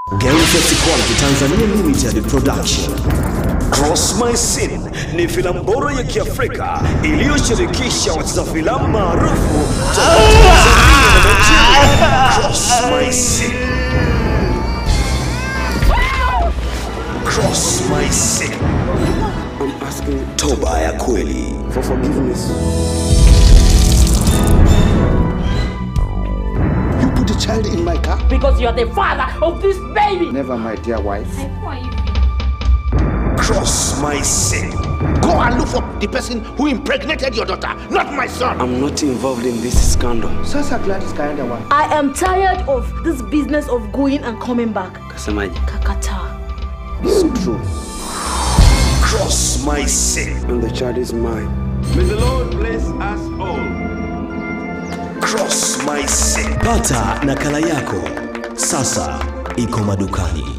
Gamefest Quality Tanzania Limited Production. Cross My Sin ni filamu bora ya Kiafrika iliyoshirikisha wacheza filamu maarufu toka Tanzania na Nigeria. Cross My Sin. Cross My Sin. I'm asking toba ya kweli for forgiveness. You put a child in my car? because you are the father of this baby. Never, my dear wife. Cross My Sin. Go and look for the person who impregnated your daughter, not my son. I'm not involved in this scandal. Sasa Gladys kaenda wapi? I am tired of this business of going and coming back. Kasemaje? Kakata. It's true. Cross My Sin. And the child is mine. May the Lord bless us all. Cross My Sin. Pata nakala yako sasa, iko madukani.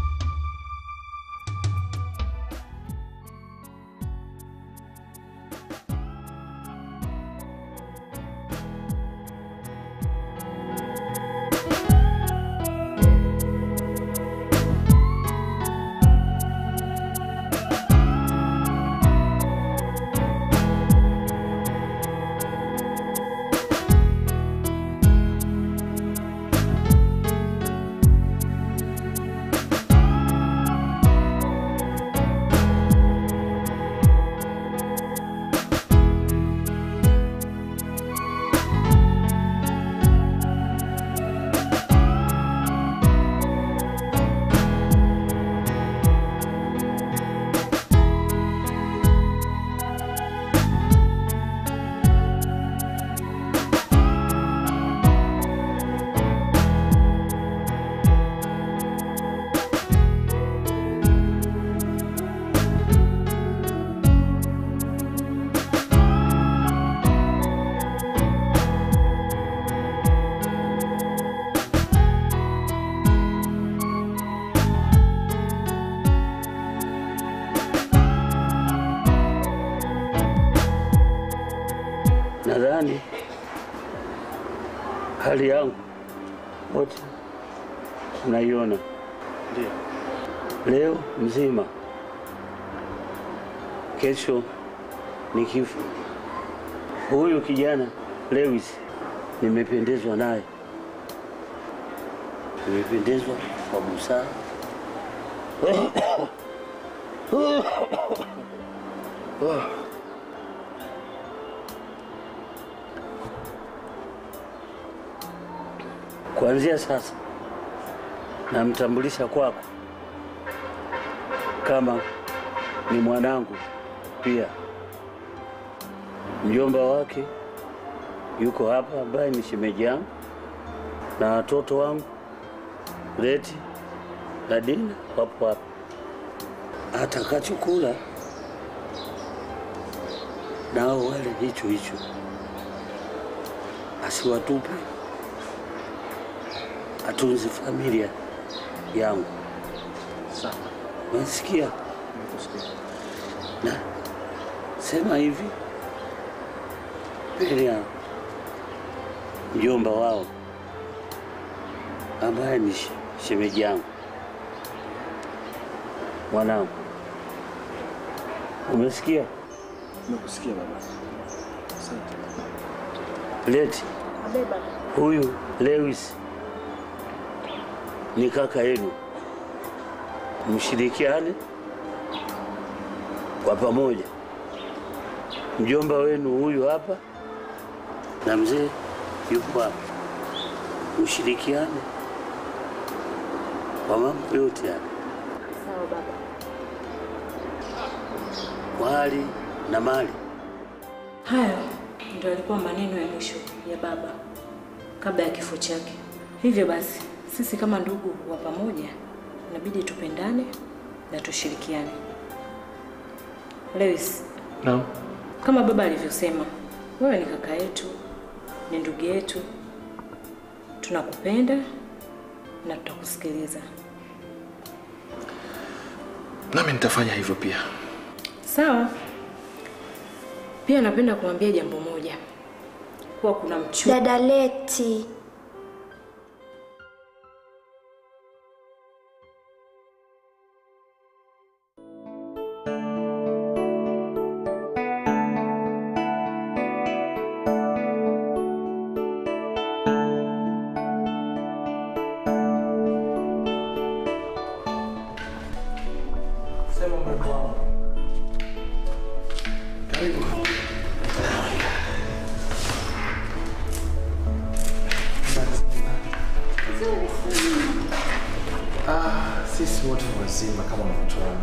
Nadhani hali yangu wote unaiona, ndio leo mzima, kesho ni kifo. Huyu kijana Lewis nimependezwa naye, nimependezwa kwa busara Kuanzia sasa namtambulisha kwako kama ni mwanangu pia. Mjomba wake yuko hapa, ambaye ni shemeji yangu, na watoto wangu Leti na Dina wapo hapa. Atakachokula nao wale hicho hicho, asiwatupe atunze familia yangu. Sawa. Unasikia? Nakusikia. Na sema hivi mbele ya mjomba wao ambaye ni she- shemeji yangu, mwanangu, umesikia? Nakusikia baba. Asante. Leti huyu Lewis ni kaka yenu, mshirikiane kwa pamoja. Mjomba wenu huyu hapa na mzee yupo hapa, mshirikiane kwa mambo yote haya, Sawa baba. kwa hali na mali. Hayo ndio yalikuwa maneno ya mwisho ya baba kabla ya kifo chake. Hivyo basi, sisi kama ndugu wa pamoja inabidi tupendane na tushirikiane. Lewis, Naam. kama baba alivyosema, wewe ni kaka yetu, ni ndugu yetu, tunakupenda na tutakusikiliza. Nami nitafanya hivyo pia. Sawa. Pia napenda kuambia jambo moja, kuwa kuna mchumba Dada Leti, Ah, sisi wote ni wazima kama unavyotuona.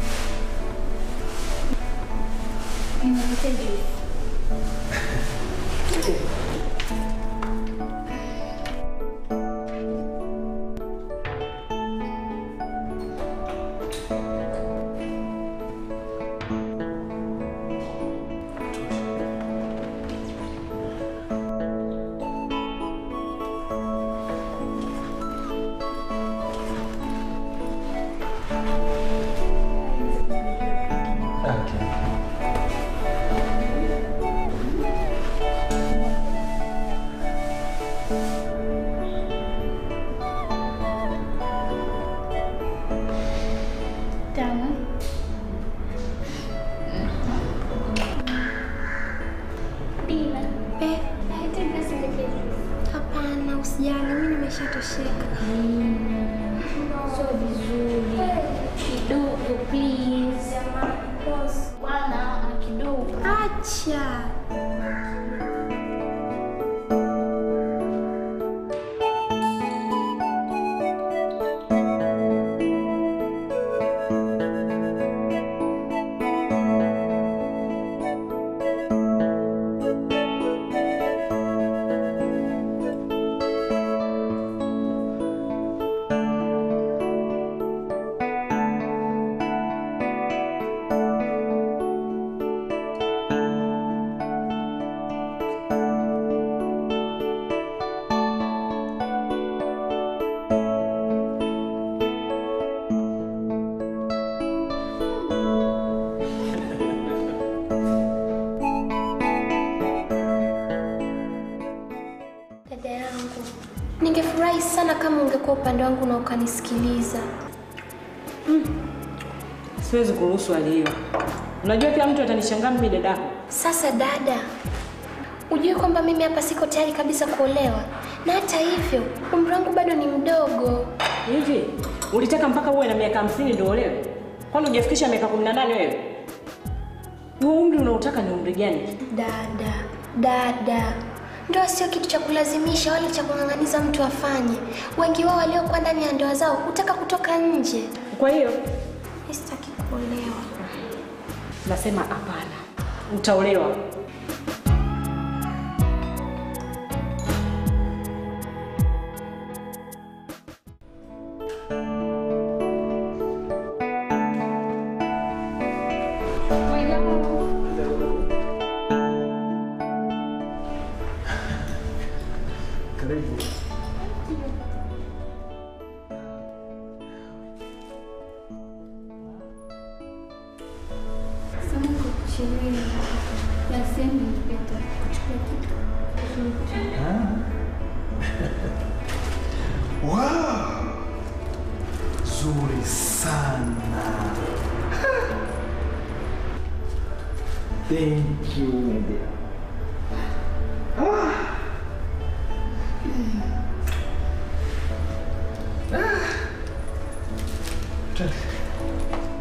Hapana, usijali, mimi nimeshatosheka. Sio vizuri. Kidogo please. Bwana, kidogo. Acha. Dada yangu, ningefurahi sana kama ungekuwa upande wangu na ukanisikiliza. Siwezi kuruhusu hali hiyo. Unajua kila mtu atanishangaa mimi dadako. Sasa dada, ujue kwamba mimi hapa siko tayari kabisa kuolewa, na hata hivyo umri wangu bado ni mdogo. Hivi ulitaka mpaka uwe na miaka hamsini ndio olewe? Kwani hujafikisha miaka kumi na nane wewe? Huo umri unaotaka ni umri gani? Dada, dada, ndoa sio kitu cha kulazimisha wala cha kung'ang'aniza mtu afanye. Wengi wao waliokuwa ndani ya ndoa zao hutaka kutoka nje. Kwa hiyo Mimi sitaki kuolewa. nasema hapana, utaolewa. Karibu. Wow! Zuri sana. Thank you, my dear. Ah. Ah. Twende.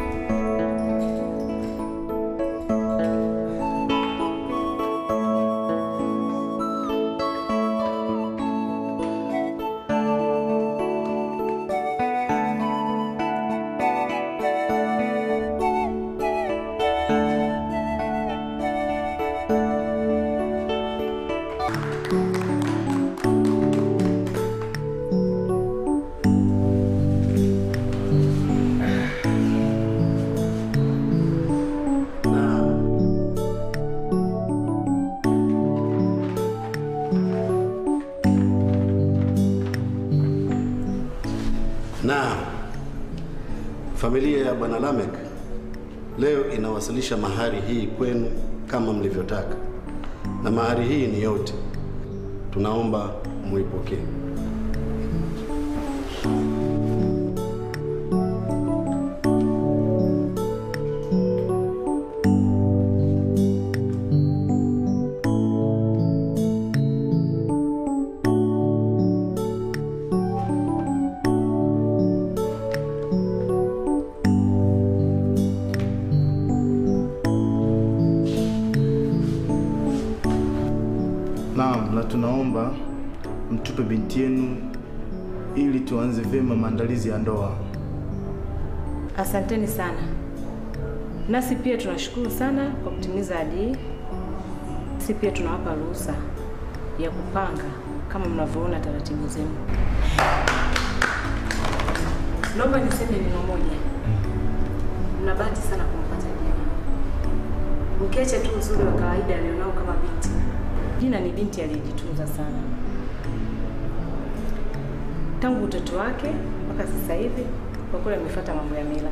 Na familia ya Bwana Lamek leo inawasilisha mahari hii kwenu kama mlivyotaka, na mahari hii ni yote. Tunaomba muipokee. Naam, na tunaomba mtupe binti yenu ili tuanze vyema maandalizi ya ndoa. Asanteni sana. Nasi pia tunashukuru sana kwa kutimiza ahadi hii. Sisi pia tunawapa ruhusa ya kupanga kama mnavyoona taratibu zenu. Naomba niseme neno moja. Mna bahati sana kumpata Dina. Ukiacha tu uzuri wa kawaida alionao kama binti, Dina ni binti aliyejitunza sana tangu utoto wake mpaka sasa hivi. Kwa kweli amefuata mambo ya mila.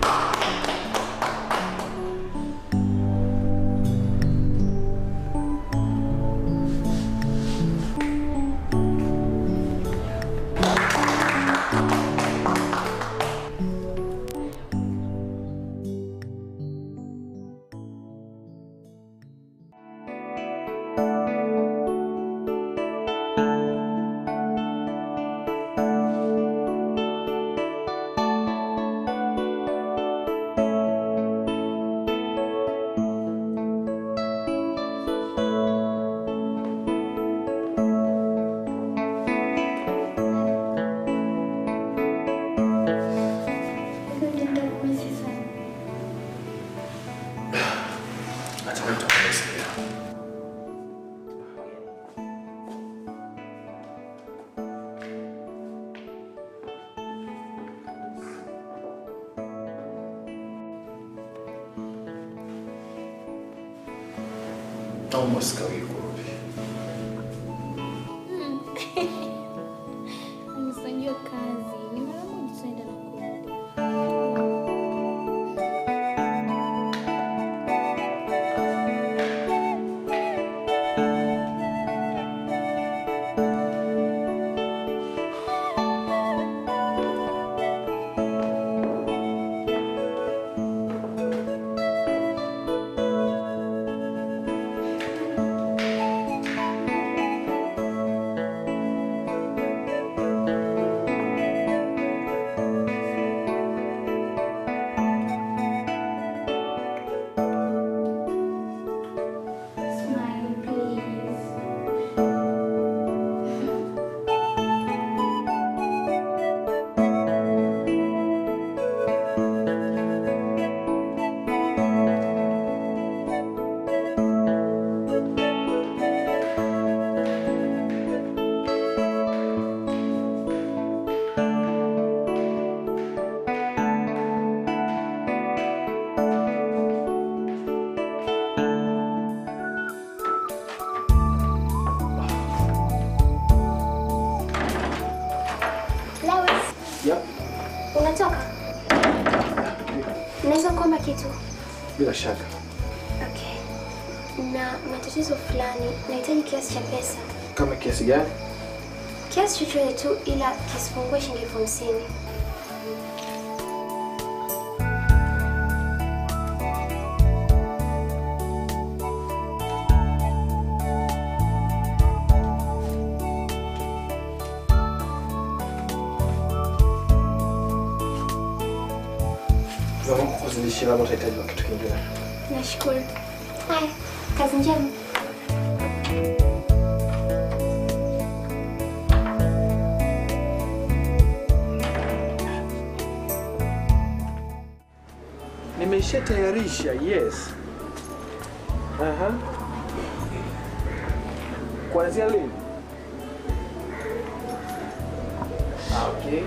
Hata wewe utakusikia. Naomba usikawie kurudi. Nimesajua kazi. Ni mara moja tunaenda na kurudi. Smile, please. Lewis, Yep. unatoka? Naweza kuomba kitu? Bila shaka. Okay. Na matatizo fulani, nahitaji kiasi cha pesa, Kama kiasi gani? kiasi chochote tu, ila kisipungue shilingi elfu hamsini. Naomba kukuzidishia labda utahitaji na kitu kingine. Nashukuru. Haya, kazi njema. Nimeshatayarisha, yes. Aha. Kuanzia lini? Ah, okay.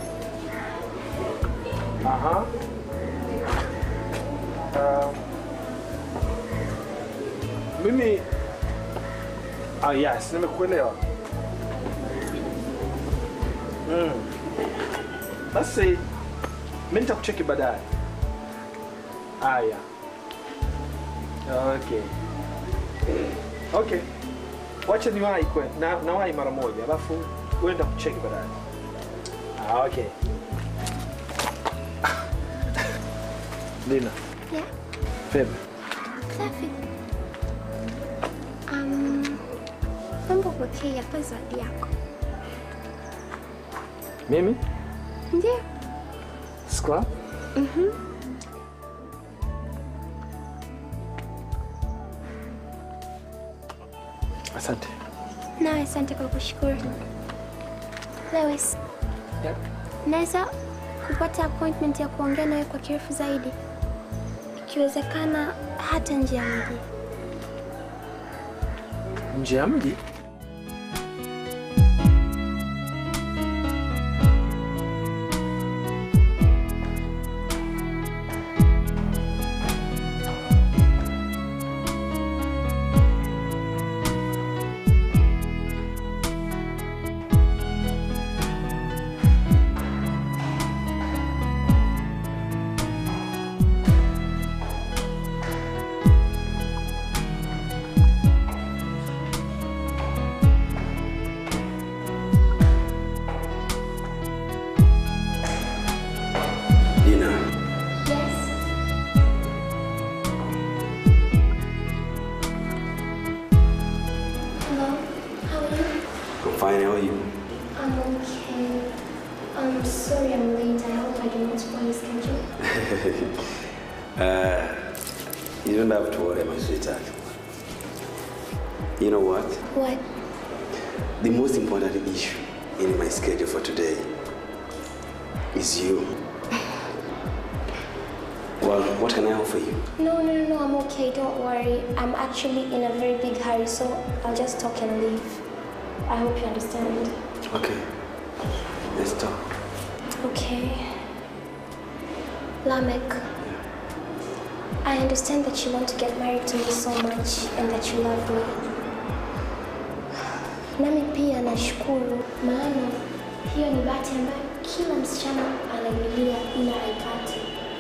Aha. Uh, mimi ah, yes, nimekuelewa. Mm. Basi mimi nitakucheki baadaye. Haya. Okay. Okay. Wacha niwahi kwe, na nawahi mara moja, alafu uenda kucheki baadaye. Ah, okay. Lina, Yeah, Febe. safi. Um, mambo pokea hapa zawadi yako. Mimi? Ndio. Scrap? Mhm. Asante. Nawe asante kwa kushukuru. Lewis, Naweza kupata appointment ya kuongea nawe kwa kirefu zaidi, ikiwezekana hata nje ya mji. Nje ya mji? Dina, Yes. Hello, how are you? I'm fine. How are you? I'm okay. I'm sorry I'm late. I hope I did not spoil your schedule. uh, you don't have to worry, my sweetheart. You know what? What? The most important issue in my schedule for today is you. Well, what can I offer you? No, no, no, no, I'm okay. Don't worry. I'm actually in a very big hurry, so I'll just talk and leave. I hope you understand. Okay. Let's talk. Okay. Lamek, I understand that you want to get married to me so much and that you love me. Nami pia nashukuru, maana hiyo ni bahati ambayo kila msichana anaililia ila haipati.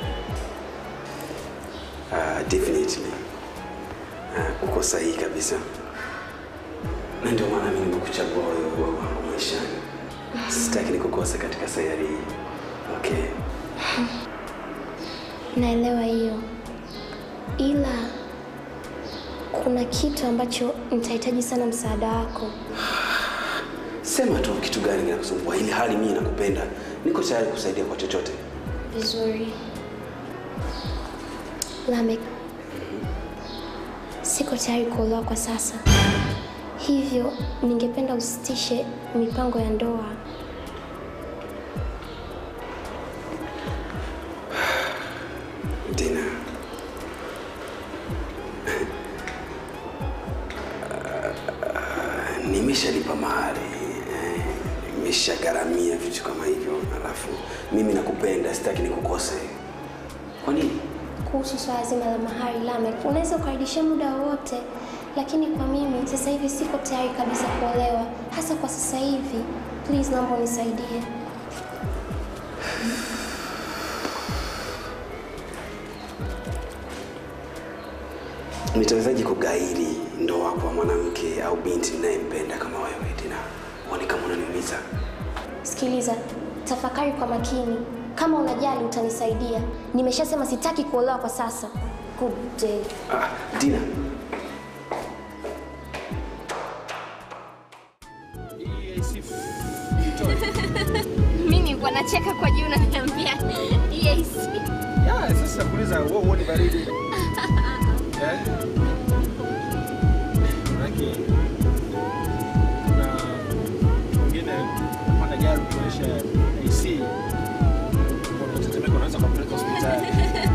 Uh, definitely. Uh, uko sahihi kabisa, na ndio maana mimi nimekuchagua wewe kuwa wangu maishani. Sitaki nikukose katika sayari hii. Okay. Naelewa hiyo, ila kuna kitu ambacho nitahitaji sana msaada wako. Sema tu kitu gani kinakusumbua, ili hali mimi nakupenda, niko tayari kusaidia kwa chochote. Vizuri. Lamek, siko tayari kuolewa kwa sasa, hivyo ningependa usitishe mipango ya ndoa. Dina. Uh, nimeshalipa mahari eh, nimeshagharamia vitu kama hivyo, alafu mimi nakupenda, sitaki nikukose. Kwa nini? Kuhusu swala zima la mahari, Lamek, unaweza ukarudishia muda wowote, lakini kwa mimi sasa hivi siko tayari kabisa kuolewa, hasa kwa sasa hivi. Please, naomba unisaidie. Nitawezaje kugairi ndoa kwa mwanamke au binti ninayempenda kama wewe, Dina? Huoni kama unaniumiza? Sikiliza, tafakari kwa makini. Kama unajali utanisaidia. Nimeshasema sitaki kuolewa kwa sasa. Good day. Ah, Dina, Mimi nilikuwa nacheka kwa juu unaniambia EAC. Ya, sasa kuuliza wewe uone baridi. Eh? Manake na mwingine anapanda gari kuonyesha AC. Kwa mtetemeko unaweza kumpeleka hospitali.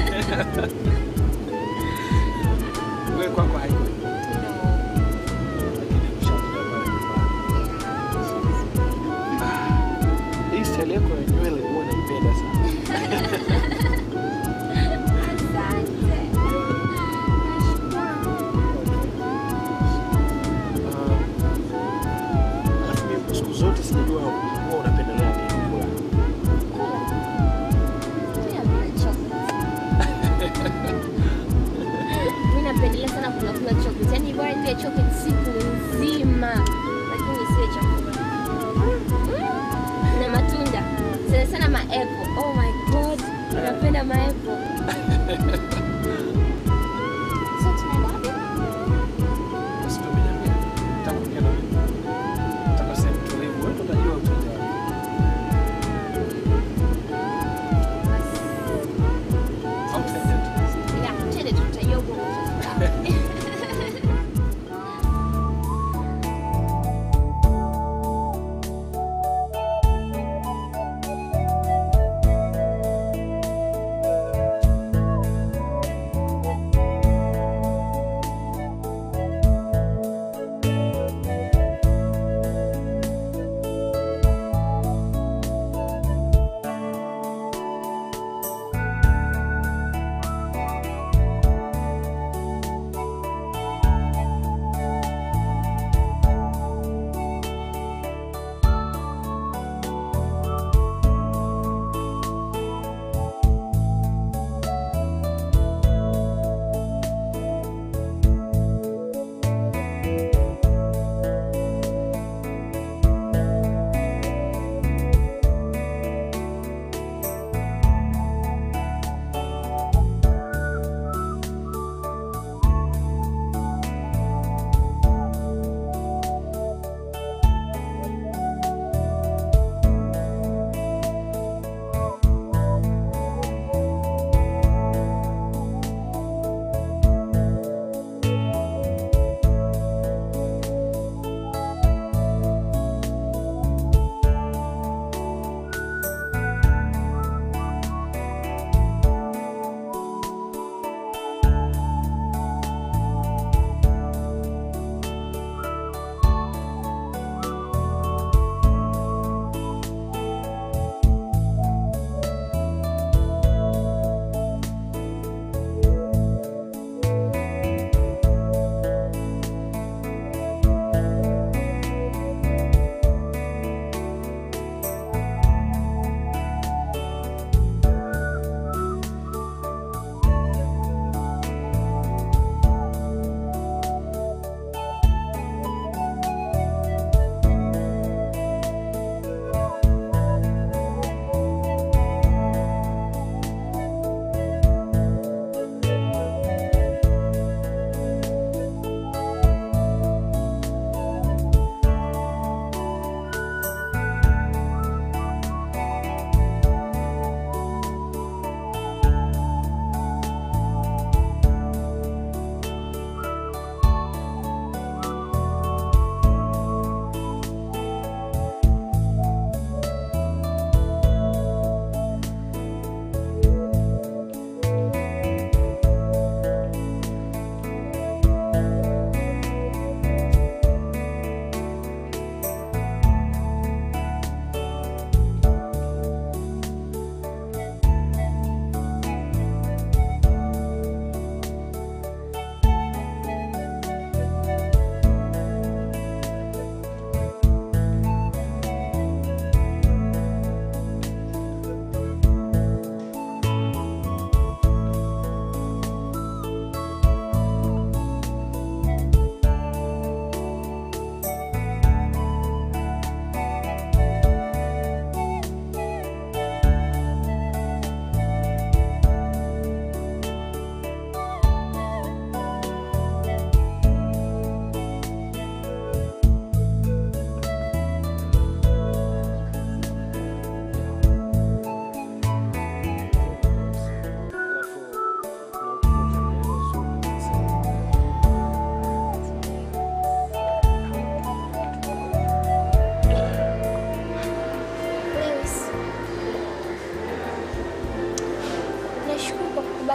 Wewe kwako haiko. Lakini ushakuja pale nyumbani. Hii style yako ya nywele huwa naipenda sana. Alafu mimi siku zote sijajua huwa unapendelea nini kula. Mimi napendelea sana kula kula chocolate. Yaani bora nile chocolate siku nzima. Lakini sio chakula. Na matunda. Sana sana ma apple. Oh my god. Napenda ma apple. So tunaenda wapi? Basi ndio umeniambia. Nataka kuongea na wewe. Nataka sehemu tulivu. Wewe ndo utajua utaja. Au tuende tu. Ya, twende tu tutajua huko.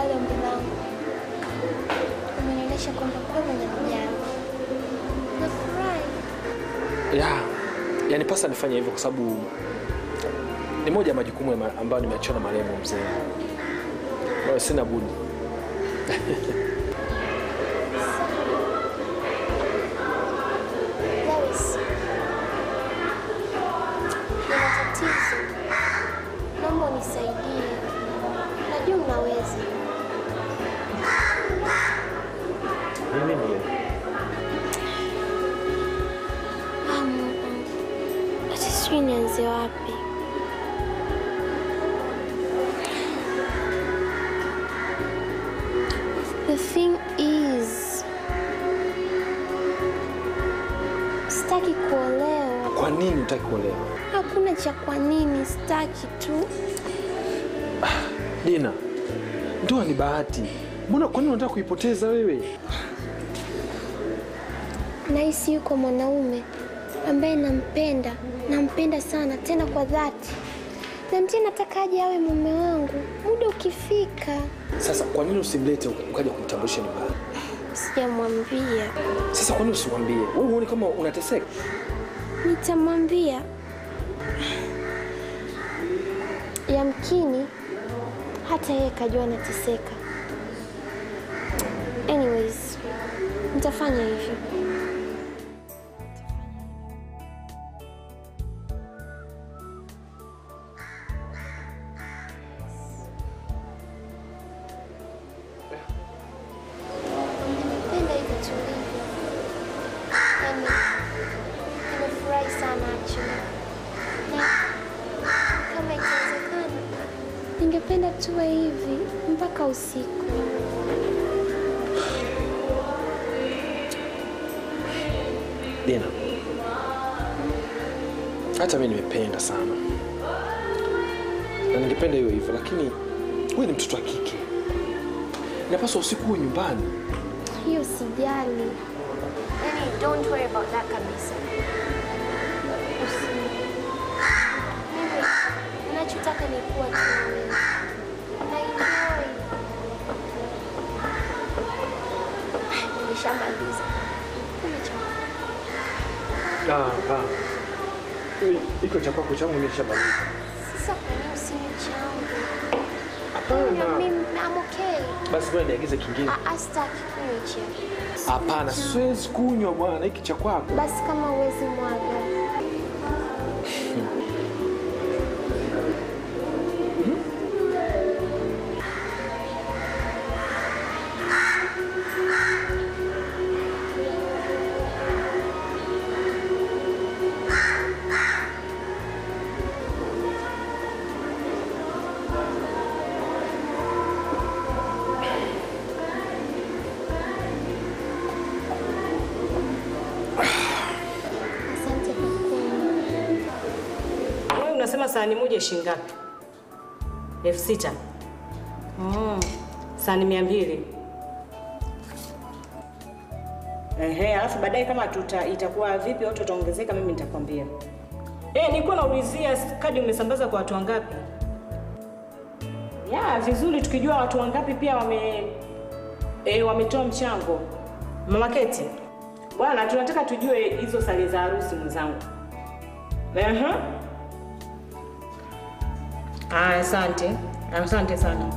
kubali ombi langu. Umenionyesha kwamba kweli unanijali. Nafurahi. ya yani pasa nifanye hivyo kwa sababu ni moja ya majukumu ya ma- ambayo nimeachiwa na marehemu mzee Kwa hiyo sina budi Lois, nina tatizo. Naomba unisaidie. Najua unaweza. mimi ndio Ah, Mungu. Hata sijui nianze wapi. The thing is, sitaki kuolewa. kwa nini utaki kuolewa Hakuna cha kwa nini, sitaki tu. dina ndoa ni bahati mbona kwa nini unataka kuipoteza wewe Nahisi yuko mwanaume ambaye nampenda, nampenda sana tena kwa dhati, na ndiye nataka aje awe mume wangu muda ukifika. sasa kwa nini usimlete ukaja kumtambulisha nyumbani Sijamwambia, sasa kwa nini usimwambie wewe huoni kama unateseka nitamwambia. Yamkini hata yeye kajua nateseka. Anyways, nitafanya hivyo. Nimependa hivi tulivyo. Yaani, nimefurahi sana actually. Na kama ikiwezekana, ningependa tuwe hivi mpaka usiku. dina hata mi nimependa sana na ningependa hiyo hivyo lakini wewe ni mtoto wa kike inapaswa usiku huwe nyumbani Hiyo sijali. Yaani, don't worry about that kabisa. Usi- Mimi ninachotaka ni kuwa tu na wewe. Na enjoy. Nishamaliza. Kuna cha Ah, ah. Hii- Hiko cha kwako changu nimeshamaliza. Sasa kwa nini usinywe changu? Hapana. Mimi I'm okay. Basi ngoja niagize kingine. Ah, ah, sitaki kunywa hicho. Hapana, siwezi kunywa bwana, hiki cha kwako. Basi kama uwezi mwaga. Asante kwa kunywa. Wewe unasema sahani moja shilingi ngapi? elfu sita. Mm. Sahani mia mbili. Ehe, alafu baadaye kama tuta itakuwa vipi au tutaongezeka, mimi nitakwambia. Eh, nilikuwa naulizia kadi umesambaza kwa watu wangapi? Ya, vizuri tukijua watu wangapi pia wame eh, wametoa mchango. Mama Keti. Bwana, tunataka tujue hizo sare za harusi mwenzangu. Ehe. Ah, asante. Asante sana.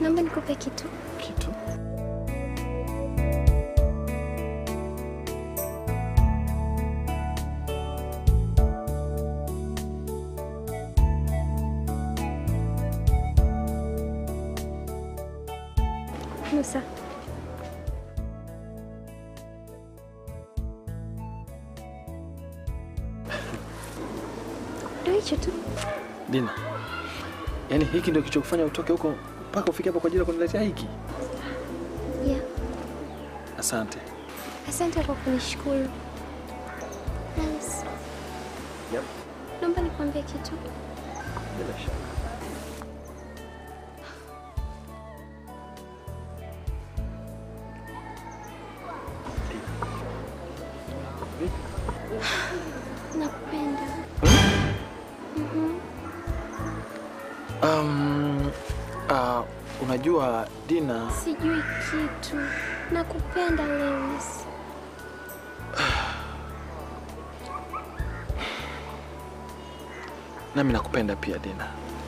Naomba nikupe kitu. Kitu? Musa. Ndio hicho tu. Dina, yaani hiki ndio kichokufanya utoke huko mpaka ufike hapa kwa ajili ya kuniletea hiki? Yeah. Asante. Asante kwa kunishukuru. Nice. Yep. Naomba nikwambie kitu. Bila shaka. Nakupenda. Mhm. Um, uh, unajua Dina, Sijui kitu. Nakupenda Lewis. nami nakupenda pia Dina.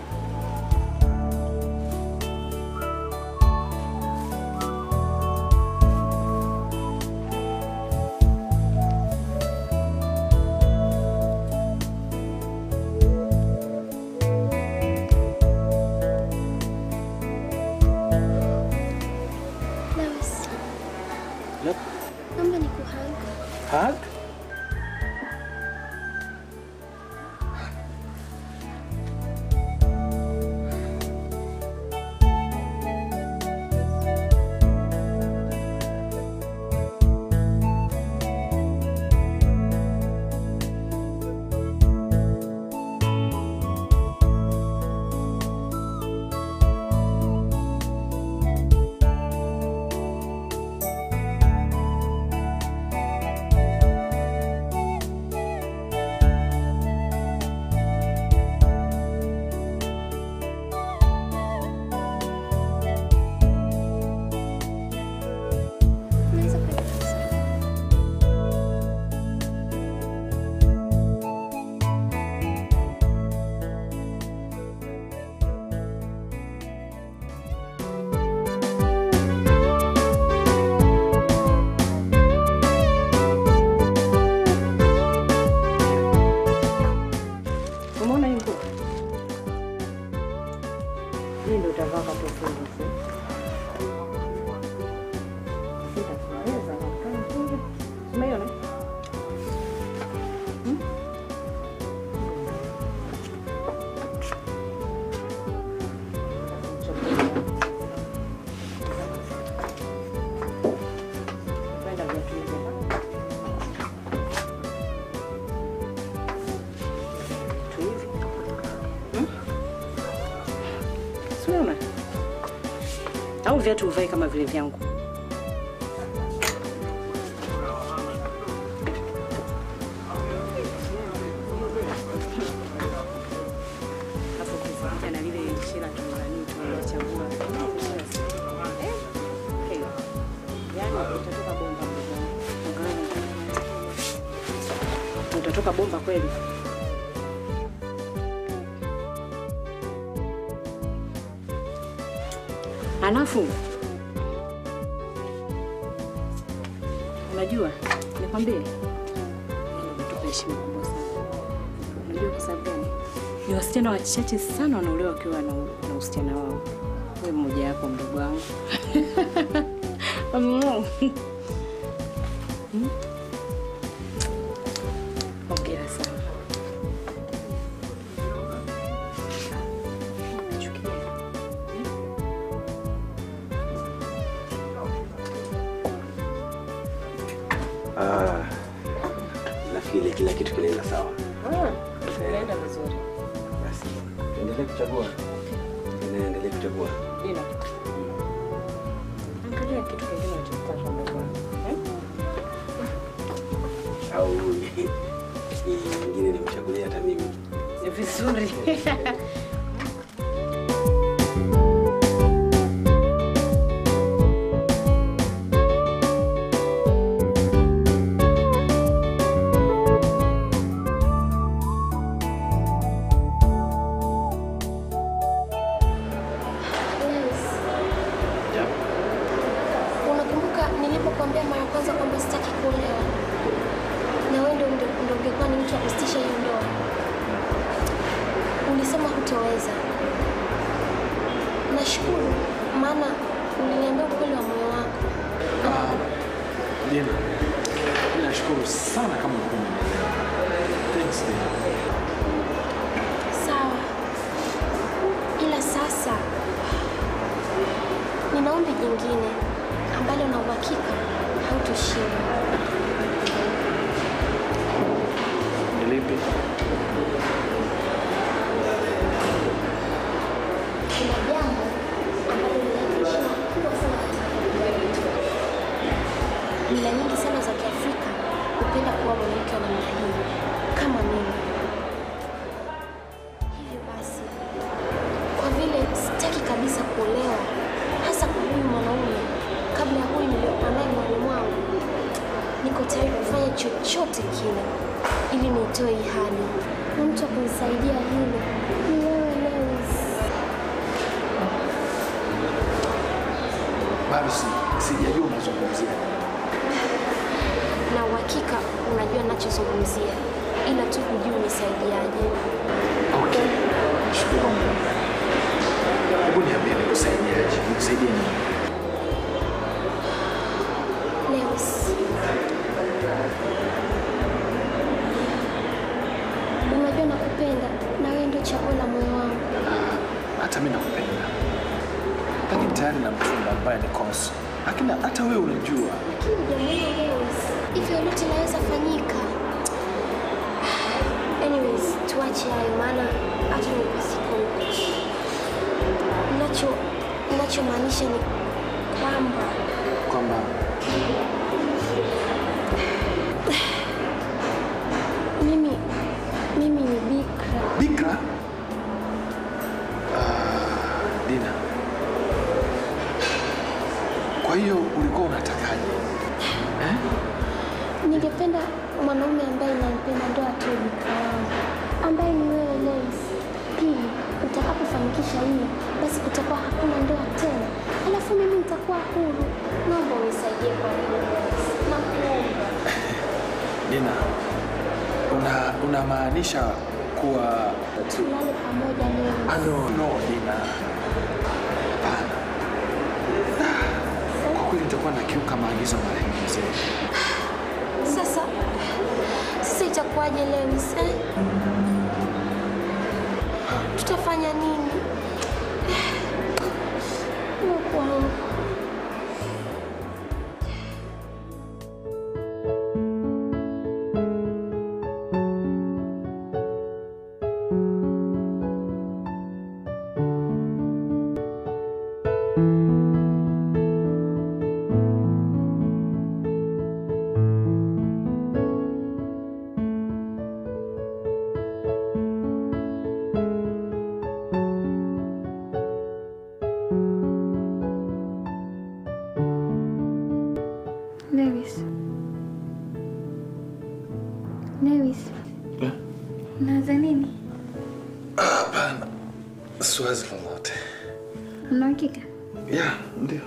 Lewis, Yep. naomba nikuhug. Hug? Unaweza kwenda sasa. Umeona hii nguo? Hii ndio utavaa wakati wa fungu. Sitakuweza kukaa fungu. Umeiona? Hmm? Kwenda viatu hivi. Viatu hivi. Siona au viatu uvae kama vile vyangu. Hapo ukisikia na lile shira tunani tunachagua. Eh? Okay. Yaani utatoka bomba mdogo. Utatoka bomba kweli. Halafu unajua, nikwambie, yaani umetupa heshima kubwa sana. Unajua kwa sababu gani? Ni wasichana wachache sana wanaolewa wakiwa na, na usichana wao. Wewe mmoja wapo, mdogo wangu. Mm. Mm. Hongera sana. Chukia. Ah, nafikiri kila kitu kinaenda sawa. Inaenda vizuri. Basi endelee kuchagua, endelee kuchagua. Dina. Angalia kitu kingine unachotaka mdogo wangu. Eh? Au nyingine nimchagulia hata mimi. Ni vizuri. Lewis, nilikwambia mara ya kwanza kwamba sitaki kuolewa, na wewe ndio ndio ndio ungekuwa ni mtu wa kusitisha hiyo ndoa. Ulisema hutoweza. Nashukuru maana uliniambia ukweli wa moyo wako. Dina, mimi nashukuru sana kama ulikuwa umenielewa. Thanks Dina. Sawa, ila sasa nina ombi jingine ambalo na uhakika hautoshindwa. Ni lipi? Kuna jambo ambalo linaleta heshima kubwa sana katika familia yetu. Mila nyingi sana za Kiafrika hupenda kuwa mwanamke wa namna hii kama mimi. Hivyo basi, kwa vile sitaki kabisa kuolewa, hasa kwa huyu mwanaume, kabla ya huyu niliyokuwa naye moyoni mwangu, niko tayari kufanya chochote kile ili nitoe hii hali, na mtu wa kunisaidia hilo ni wewe Lewis. Bado si, sijajua unazungumzia. na uhakika unajua nachozungumzia, ila tu hujui unisaidiaje. Okay. Shukuru Mungu. Hebu niambie nikusaidiaje? Nikusaidie nini? Lewis, unajua nakupenda na wewe ndio chaguo la moyo wangu. Hata mimi nakupenda. Lakini tayari na mchumba ambaye ni Konso. Lakini hata wewe unajua. Lakini jamani Lewis, hivyo yote inaweza fanyika. Anyways, tuache hayo maana hata nilikuwa siko huko. Nacho ninachomaanisha ni kwamba Kwamba mimi mimi ni bikra. Bikra? Ah, Dina. Kwa hiyo ulikuwa unatakaje? Eh? Ningependa mwanaume ambaye nampenda ndo atoe bikra wangu, ambaye ni wewe Lewis. Pili, utakapofanikisha hili, basi kutakuwa hakuna ndoa tena, alafu mimi nitakuwa huru. Naomba unisaidie kwa hilo Lewis, nakuomba. Dina. Una unamaanisha kuwa Tulale pamoja Lewis. Ah, no, no, Dina. Hapana. Kwa kweli nitakuwa nakiuka maagizo ya marehemu mzee. Sasa sasa itakuwaje Lewis eh? Tutafanya nini? Mungu wangu. Lewis. Lewis. Eh? Unawaza nini? Hapana. Siwazi lolote. Una uhakika? Ya, ndio.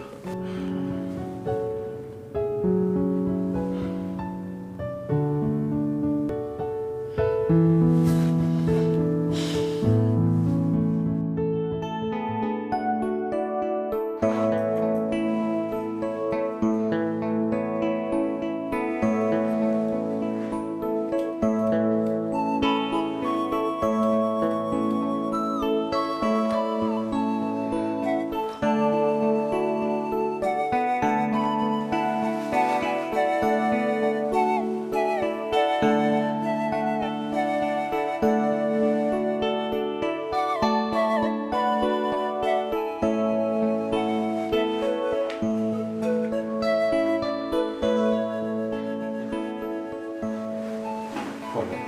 Pole.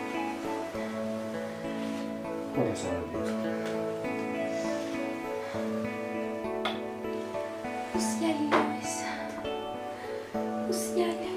Pole sana Bika. Usijali Lewis. Usijali.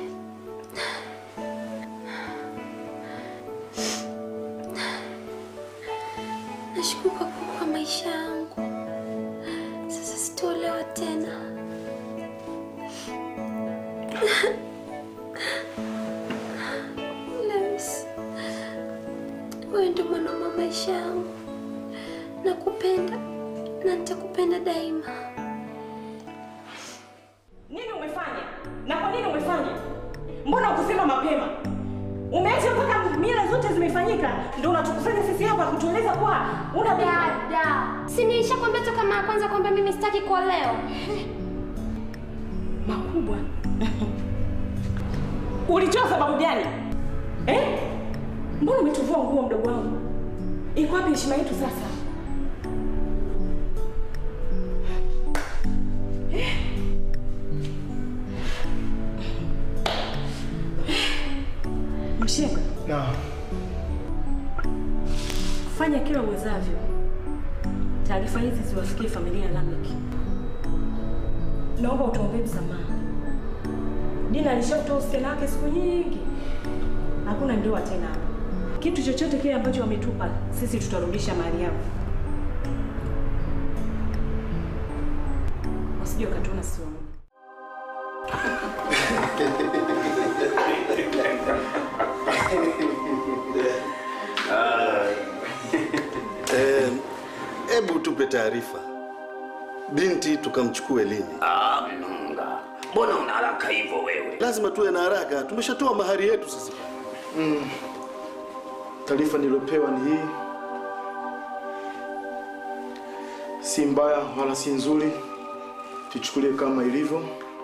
Nashukuru kwa kuokoa maisha yangu. Sasa sitolewa tena. Lewis, wewe ndio mwanaume wa maisha yangu. Nakupenda na nitakupenda daima. Nini umefanya? Na kwa nini umefanya? Mbona ukusema mapema? Umeacha mpaka mila zote zimefanyika, ndio unatukusanya sisi hapa kutueleza kuwa una Dada, si nilishakwambia toka mara ya kwanza kwamba mimi sitaki kuolewa. makubwa. Ulitoa sababu gani? Eh? Mbona umetuvua nguo mdogo wangu? Iko wapi heshima yetu sasa? Eh? Mshenga, Na Fanya kila uwezavyo taarifa hizi ziwafikie familia ya Lamek. Naomba utuombee msamaha. Dina alishatoa usichana wake siku nyingi, hakuna ndoa tena hapa. Kitu chochote kile ambacho wametupa sisi tutarudisha mali yao, wasije wakatuona sio Eh, Hebu tupe taarifa, binti tukamchukue lini? Ah, Mnunga, mbona una haraka hivyo wewe? Lazima tuwe na haraka, tumeshatoa mahari yetu sasa. mm, taarifa niliyopewa ni hii, si mbaya wala si nzuri, tuchukulie kama ilivyo.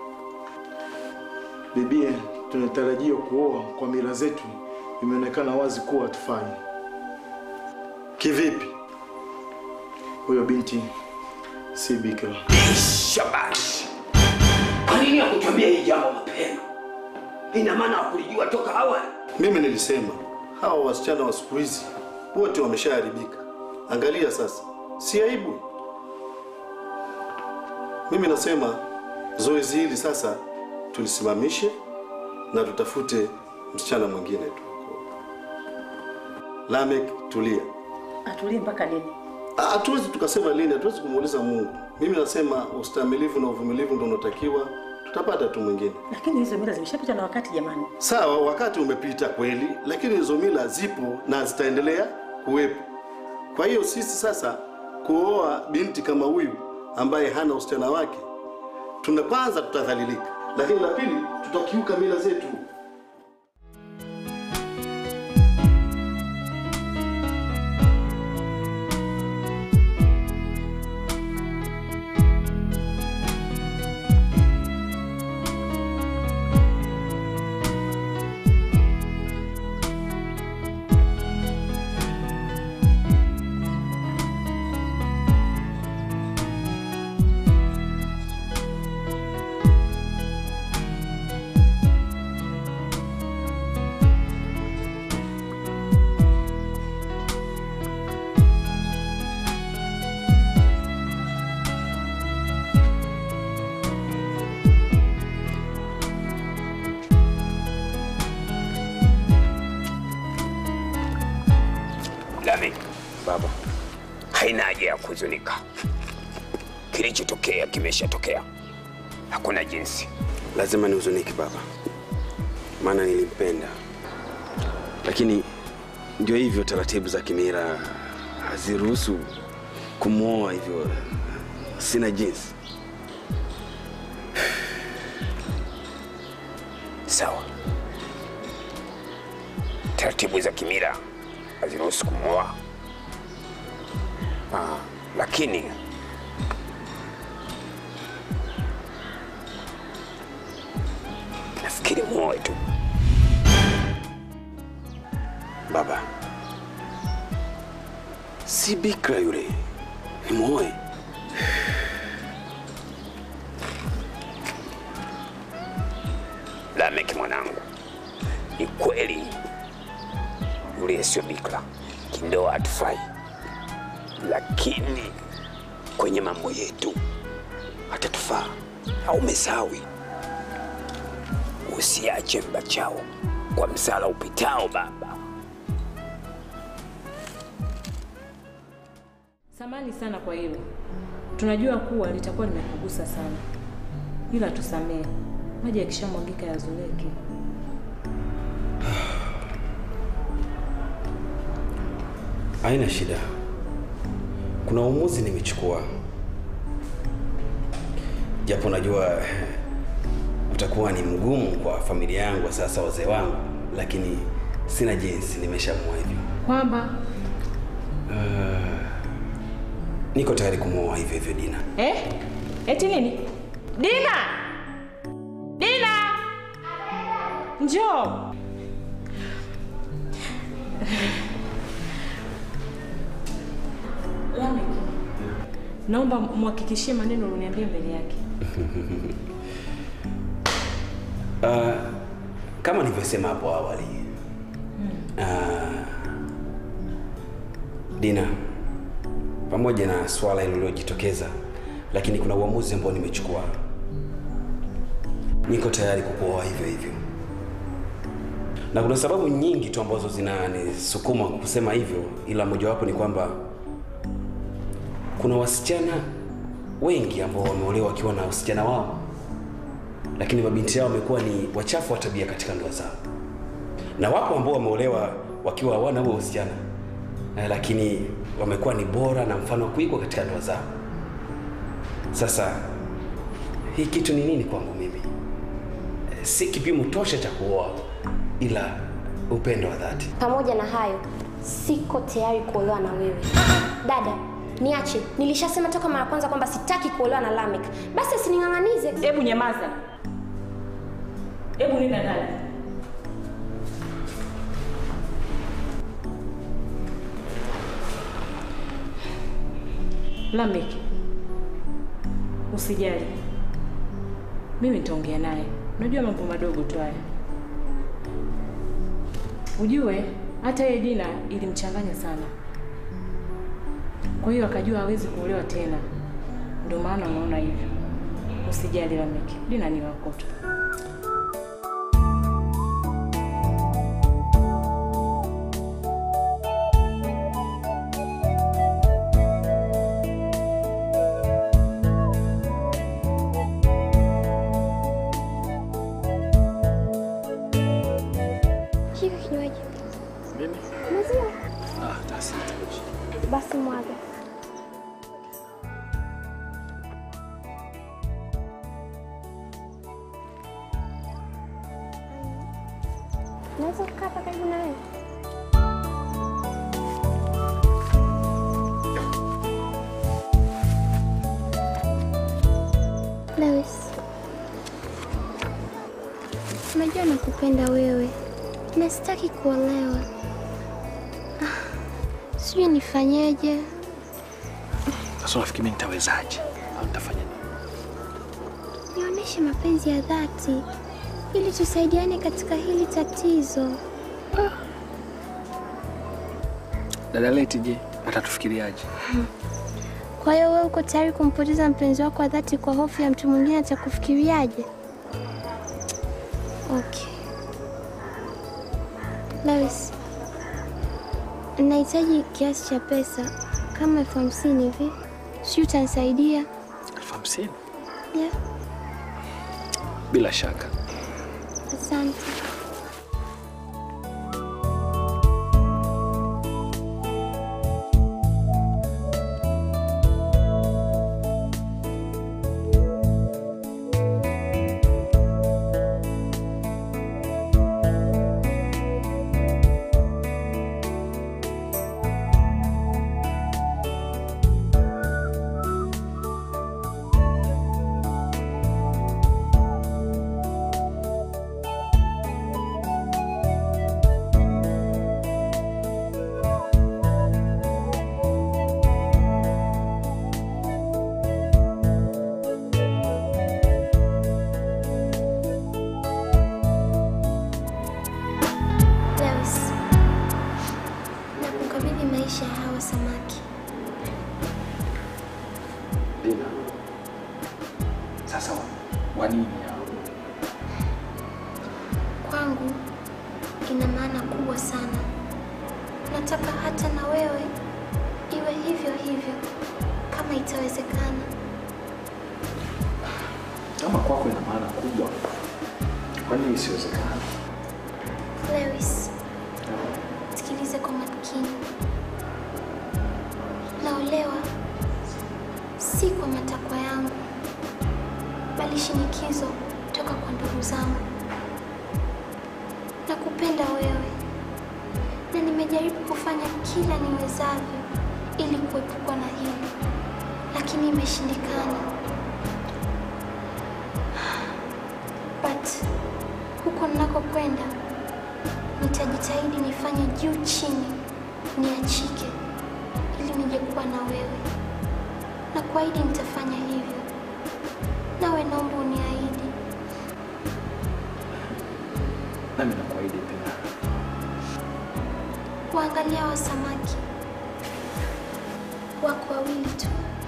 Bibie tunatarajia kuoa kwa mila zetu, imeonekana wazi kuwa hatufai. Kivipi? Huyo binti si bikira. Shabash, kwa nini hakutuambia hii jambo mapema? Ina maana hakulijua toka awali. Mimi nilisema hawa wasichana wa siku hizi wote wameshaharibika. Angalia sasa, si aibu? Mimi nasema zoezi hili sasa tulisimamishe na tutafute msichana mwingine tu. Lamek, tulia. atulie mpaka lini? Ah, Hatuwezi tukasema lini, hatuwezi kumuuliza Mungu. Mimi nasema ustamilivu na uvumilivu ndio unatakiwa, tutapata tu mwingine. Lakini hizo mila zimeshapita na wakati jamani. Sawa, wakati umepita kweli, lakini hizo mila zipo na zitaendelea kuwepo. Kwa hiyo sisi sasa kuoa binti kama huyu ambaye hana usichana wake, tuna kwanza tutadhalilika, lakini la pili tutakiuka mila zetu. Lami, baba, haina haja ya kuhuzunika. Kilichotokea kimeshatokea, hakuna jinsi. Lazima nihuzunike baba, maana nilimpenda, lakini ndio hivyo, taratibu za kimila haziruhusu kumwoa hivyo. Sina jinsi. Sawa, taratibu za kimila haziruhusu kumwoa, ah, lakini nafikiri muoe tu. Baba, si bikra yule, ni mwoe. Lameki mwanangu, ni kweli yule sio bikira, kindoa hatufai, lakini kwenye mambo yetu hatatufaa. Au mesawi, usiache mbachao kwa msala upitao baba. Samani sana kwa hilo, tunajua kuwa litakuwa limekugusa sana, ila tusamehe. maji yakishamwagika yazoleke. Haina shida, kuna uamuzi nimechukua, japo najua utakuwa ni mgumu kwa familia yangu, sasa wazee wangu, lakini sina jinsi, nimeshaamua hivyo. Kwamba Uh, niko tayari kumwoa hivyo hivyo Dina. eh? Eti nini? Dina! Dina! Njoo. Lamek, naomba muhakikishie maneno ulioniambia mbele yake. Uh, kama nilivyosema hapo awali uh, Dina, pamoja na swala hilo lililojitokeza, lakini kuna uamuzi ambao nimechukua. Niko tayari kukuoa hivyo hivyo, na kuna sababu nyingi tu ambazo zinanisukuma kusema hivyo, ila mojawapo ni kwamba kuna wasichana wengi ambao wameolewa wakiwa na usichana wao lakini mabinti yao wamekuwa ni wachafu wa tabia katika ndoa zao, na wapo ambao wameolewa wakiwa hawana huo uhusiano eh, lakini wamekuwa ni bora na mfano wa kuigwa katika ndoa zao. Sasa hii kitu ni nini kwangu mimi? Eh, Si kipimo tosha cha kuoa, ila upendo wa dhati. Pamoja na hayo, siko tayari kuolewa na wewe. Dada, niache. Nilishasema toka mara kwanza kwamba sitaki kuolewa na Lamek. Basi usining'ang'anize. Hebu nyamaza. Hebu nenda ndani. Lamek, usijali, mimi nitaongea naye. Unajua mambo madogo tu haya. Ujue hata yeye Dina ilimchanganya sana, kwa hiyo akajua hawezi kuolewa tena, ndio maana unaona hivyo. Usijali Lamek, Dina ni wako tu. Shika kinywaji. Mimi? Maziwa. Ah, tasitoji. Basi mwaga. Naweza kukaa hapa karibu na wewe? Lewis, unajua nakupenda wewe na sitaki kuolewa. Ah, Sijui nifanyeje. Sasa unafikiri mimi nitawezaje? Au nitafanya nini? Nionyeshe mapenzi ya dhati ili tusaidiane katika hili tatizo. Dada Leti je, atatufikiriaje? Kwa hiyo wewe uko tayari kumpoteza mpenzi wako wa dhati kwa hofu ya mtu mwingine atakufikiriaje? Okay. Lewis, nahitaji kiasi cha pesa kama elfu hamsini hivi, sijui utanisaidia? elfu hamsini? Yeah, Bila shaka. asante. Lewis, nakukabidhi maisha ya hawa samaki. Dina. Sasa wa nini hao? Kwangu ina maana kubwa sana. Nataka hata na wewe iwe hivyo hivyo, kama itawezekana. Kama kwako ina maana kubwa, Kwa nini isiwezekana? Lewis, sikilize kwa makini. Naolewa si kwa matakwa yangu, bali shinikizo toka kwa ndugu zangu. Nakupenda wewe na nimejaribu kufanya kila niwezavyo ili kuepukwa na hili, lakini imeshindikana. But huko ninakokwenda nitajitahidi nifanye juu chini niachike ili nije kuwa na wewe, na kuahidi nitafanya hivyo. Nawe naomba uniahidi. Nami nakuahidi pia. Waangalia wa samaki wako wawili tu.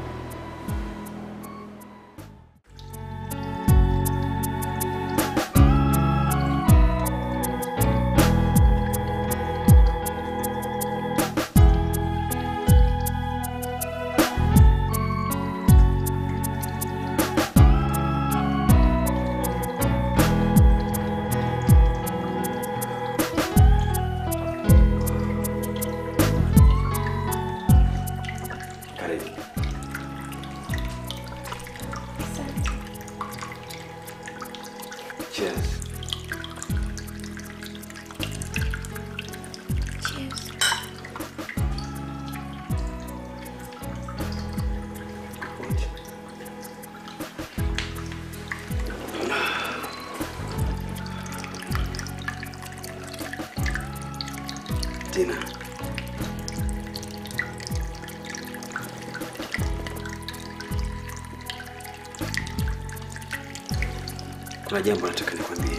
Karibu. Cheers. Cheers. Tina. Kuna jambo nataka nikwambie.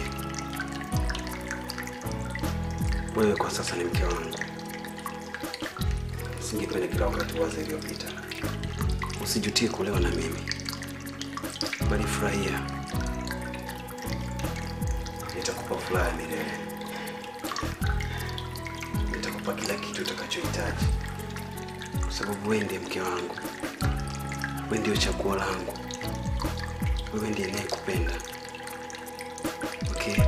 Wewe kwa sasa ni mke wangu. Singependa kila wakati waza iliyopita. Usijutie kuolewa na mimi, bali furahia. Nitakupa furaha ya milele. Nitakupa kila kitu utakachohitaji, kwa sababu wewe ndiye mke wangu. Wewe ndio chaguo langu. Wewe ndiye ninayekupenda. Okay.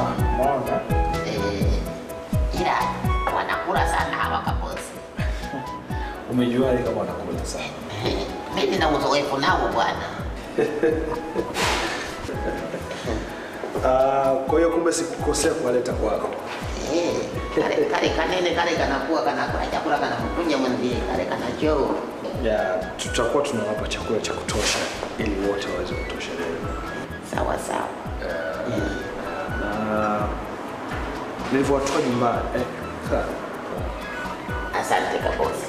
ila wanakula sana hawa kabosi. Umejuaje kama wanakula sana? Mimi nina uzoefu nao bwana. Ah, kwa hiyo kumbe sikukosea kuwaleta kwako. Eh, kale kale kanene kale kanakuwa kanakula chakula kanamkunya mwenzie kale kanachoo. Ya, tutakuwa tunawapa chakula cha kutosha ili wote waweze kutosheleza. Sawa sawa. Na nilivyowatoa nyumbani eh, sawa. Asante kabosi.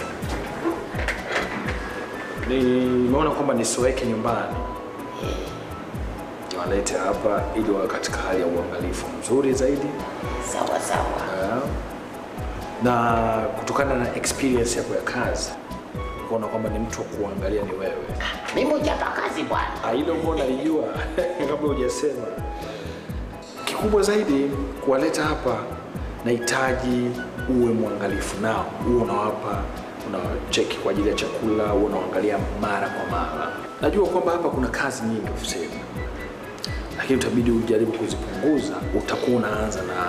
Nimeona kwamba nisiweke nyumbani, niwalete hapa ili wawe katika hali ya uangalifu mzuri zaidi. Sawa sawa. Eh, na kutokana na experience yako ya kazi kuona kwamba ni mtu wa kuangalia ni wewe. Mimi mchapa kazi bwana. Ah, Hilo mbona nalijua kabla hujasema. Kikubwa zaidi kuwaleta hapa, nahitaji uwe mwangalifu nao, uwe unawapa unawacheki kwa ajili ya chakula, uwe unaangalia mara kwa mara. Najua kwamba hapa kuna kazi nyingi ofisini, lakini utabidi ujaribu kuzipunguza. Utakuwa unaanza na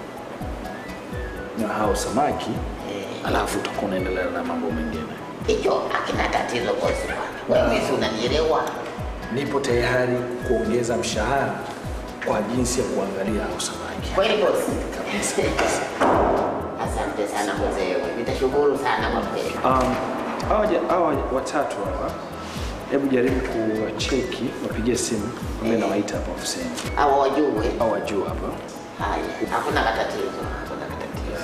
na hao samaki, alafu utakuwa unaendelea na mambo mengine. Hicho hakina tatizo bosi bwana. Wewe si unanielewa? Nipo tayari kuongeza mshahara kwa jinsi ya kuangalia hao samaki. Kweli bosi? Asante sana mzee. Nitashukuru sana kwa kweli. Um, hawa ja- hawa watatu hawa, hebu jaribu kuwacheki, wapigie simu, mimi nawaita hapa ofisini. Hawa wajue. Hawa wajue hapa. Haya, hakuna katatizo. Hakuna katatizo.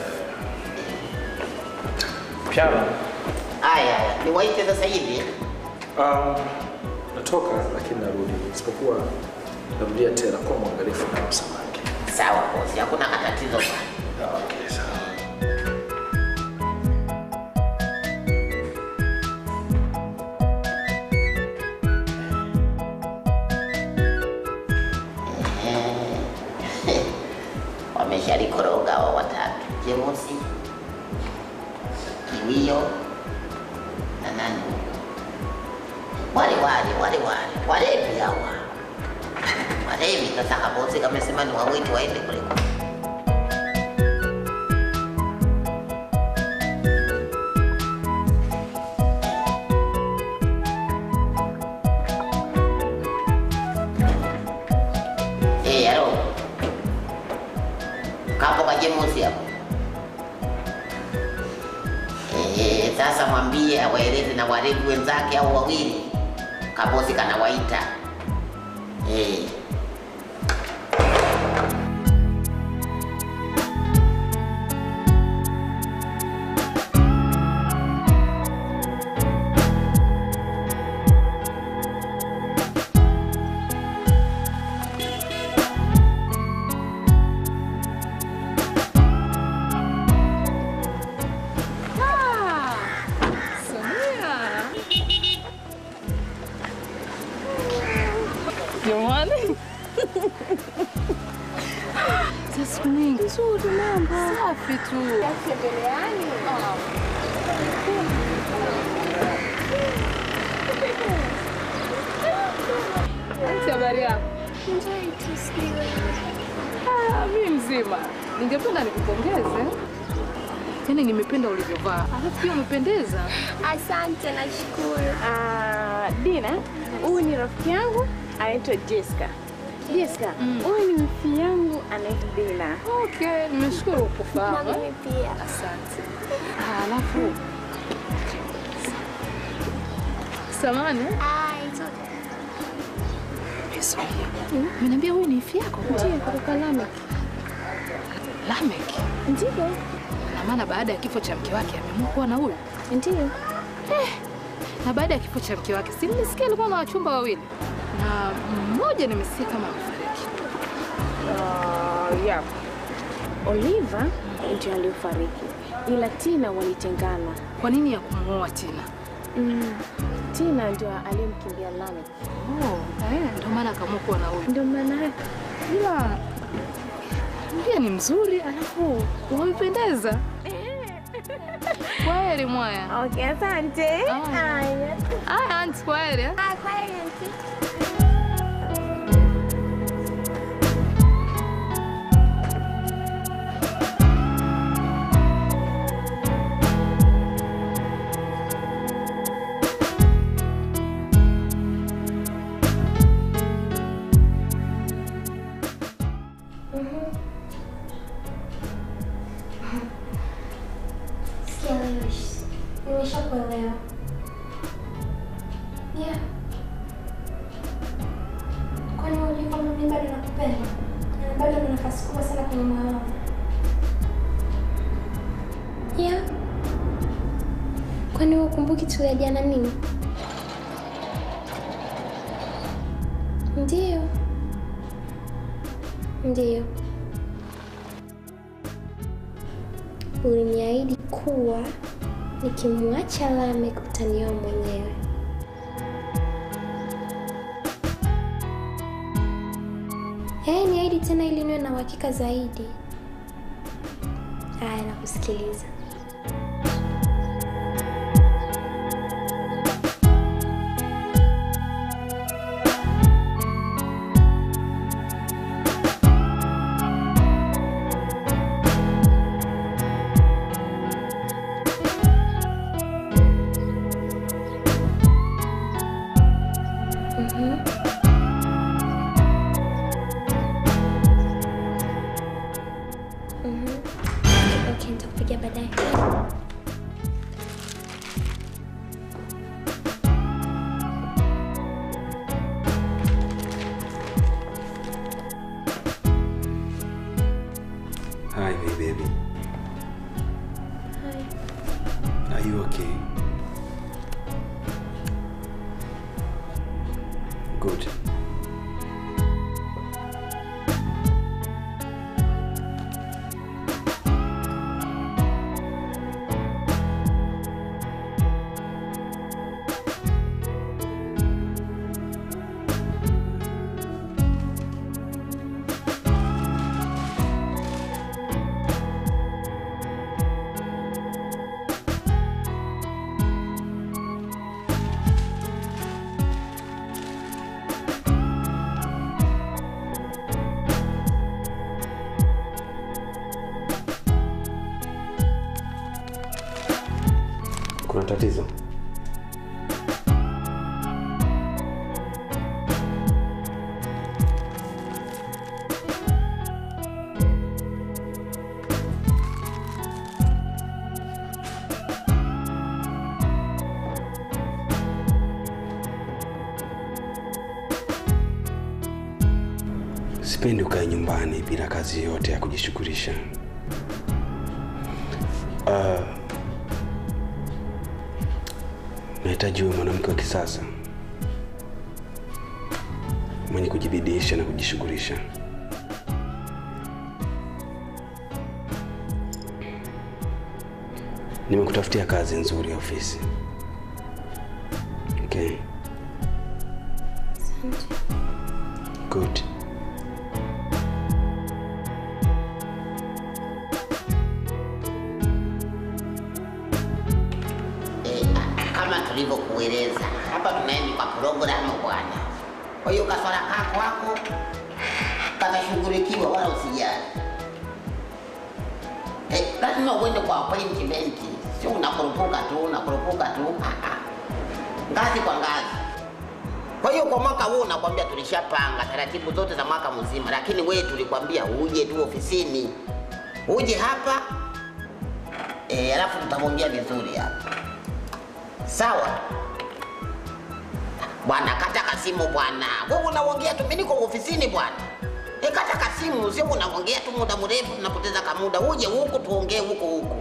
Pyara, Haya, haya. Niwaite sasa hivi. um, natoka lakini narudi, isipokuwa narudia tena kwa mwangalifu na hao samaki. Sawa bosi, hakuna katatizo bwana. Okay, sawa. Wameshalikoroga hao watatu. Jemusi, Kiwio na nani? Wale wale wale wale walevi hawa walevi. Sasa kabosi kamesema ni wawiti waende kule. Eh, halo. Kapo kajemusi hapo. Eh, sasa mwambie awaeleze na walevi wenzake au wawili. Kabosi kanawaita. Eh. Jamani. Za siku nyingi. Nzuri mambo. Safi tu. Tembeleani. Habari yako? Njoi tu sijui. Ah, mi mzima. Ningependa nikupongeze. Yaani nimependa ulivyovaa. Alafu pia umependeza. Asante, nashukuru. Ah, Dina, huyu ni rafiki yangu anaitwa Jessica. Jessica, huyu ni mfi yangu anaitwa Dina. Okay, nimeshukuru kufahamu. Na mimi pia. Asante. Ah, alafu samani Ah, it's okay. Umeniambia huyu ni ifi yako? Ndiyo, kutoka Lamek. Lamek? Ndiyo. Na maana baada ya kifo cha mke wake ameamua kuwa na huyu? Ndiyo. Eh, na baada ya kifo cha mke wake si nilisikia alikuwa na wachumba wawili na mmoja nimesikia kama amefariki. Uh, yeah. Oliver ndio aliyofariki, ila Tina walitengana. Kwa nini ya kumuoa Tina? Mm. Tina ndio aliyemkimbia Lamek. Oh, eh, ndio maana akaamua kuwa na huyu. Ndio maana yake. Ila pia ni mzuri, alafu wamependeza. Kwaheri mwaya. Okay, asante. Haya, aunti, kwaheri. eh? Ah, kwaheri auntie. Sikia Lewis, nimeshakuelewa. Yeah. Kwani hujui kwamba mimi bado nakupenda na bado na nafasi kubwa sana kwenye moyo wangu? Yeah. Kwani wewe ukumbuki tuliajana nini? Ndiyo. Ndiyo. Uliniahidi kuwa nikimwacha Lamek utanioa mwenyewe. Eh, niahidi tena ili niwe na uhakika zaidi. Haya, nakusikiliza. Mhm. Mhm. Okay, nitakupigia baadaye. Hi, my baby. Hi. Are you okay? Good. Kuna tatizo? Sipendi ukae nyumbani bila kazi yote ya kujishughulisha. Uh, nahitaji uwe mwanamke wa kisasa mwenye kujibidiisha na kujishughulisha. Nimekutafutia kazi nzuri ya ofisi. Okay. Good. kama tulivyokueleza hapa tunaenda kwa programu bwana. Kwa hiyo kaswala kako wako katashughulikiwa, wala usijali. Eh, lazima uende kwa appointment, sio unakurupuka tu unakurupuka tu, Ah, ah. ngazi kwa ngazi. Kwa hiyo kwa mwaka huu nakwambia tulishapanga taratibu zote za mwaka mzima, lakini wewe tulikwambia uje tu ofisini, uje hapa eh, alafu tutamwongea vizuri hapa. Sawa bwana, kata kasimu bwana. Wewe unaongea tu, mimi niko ofisini bwana. E, kata kasimu, sio unaongea tu muda mrefu, tunapoteza kamuda. Uje huku tuongee huku huku.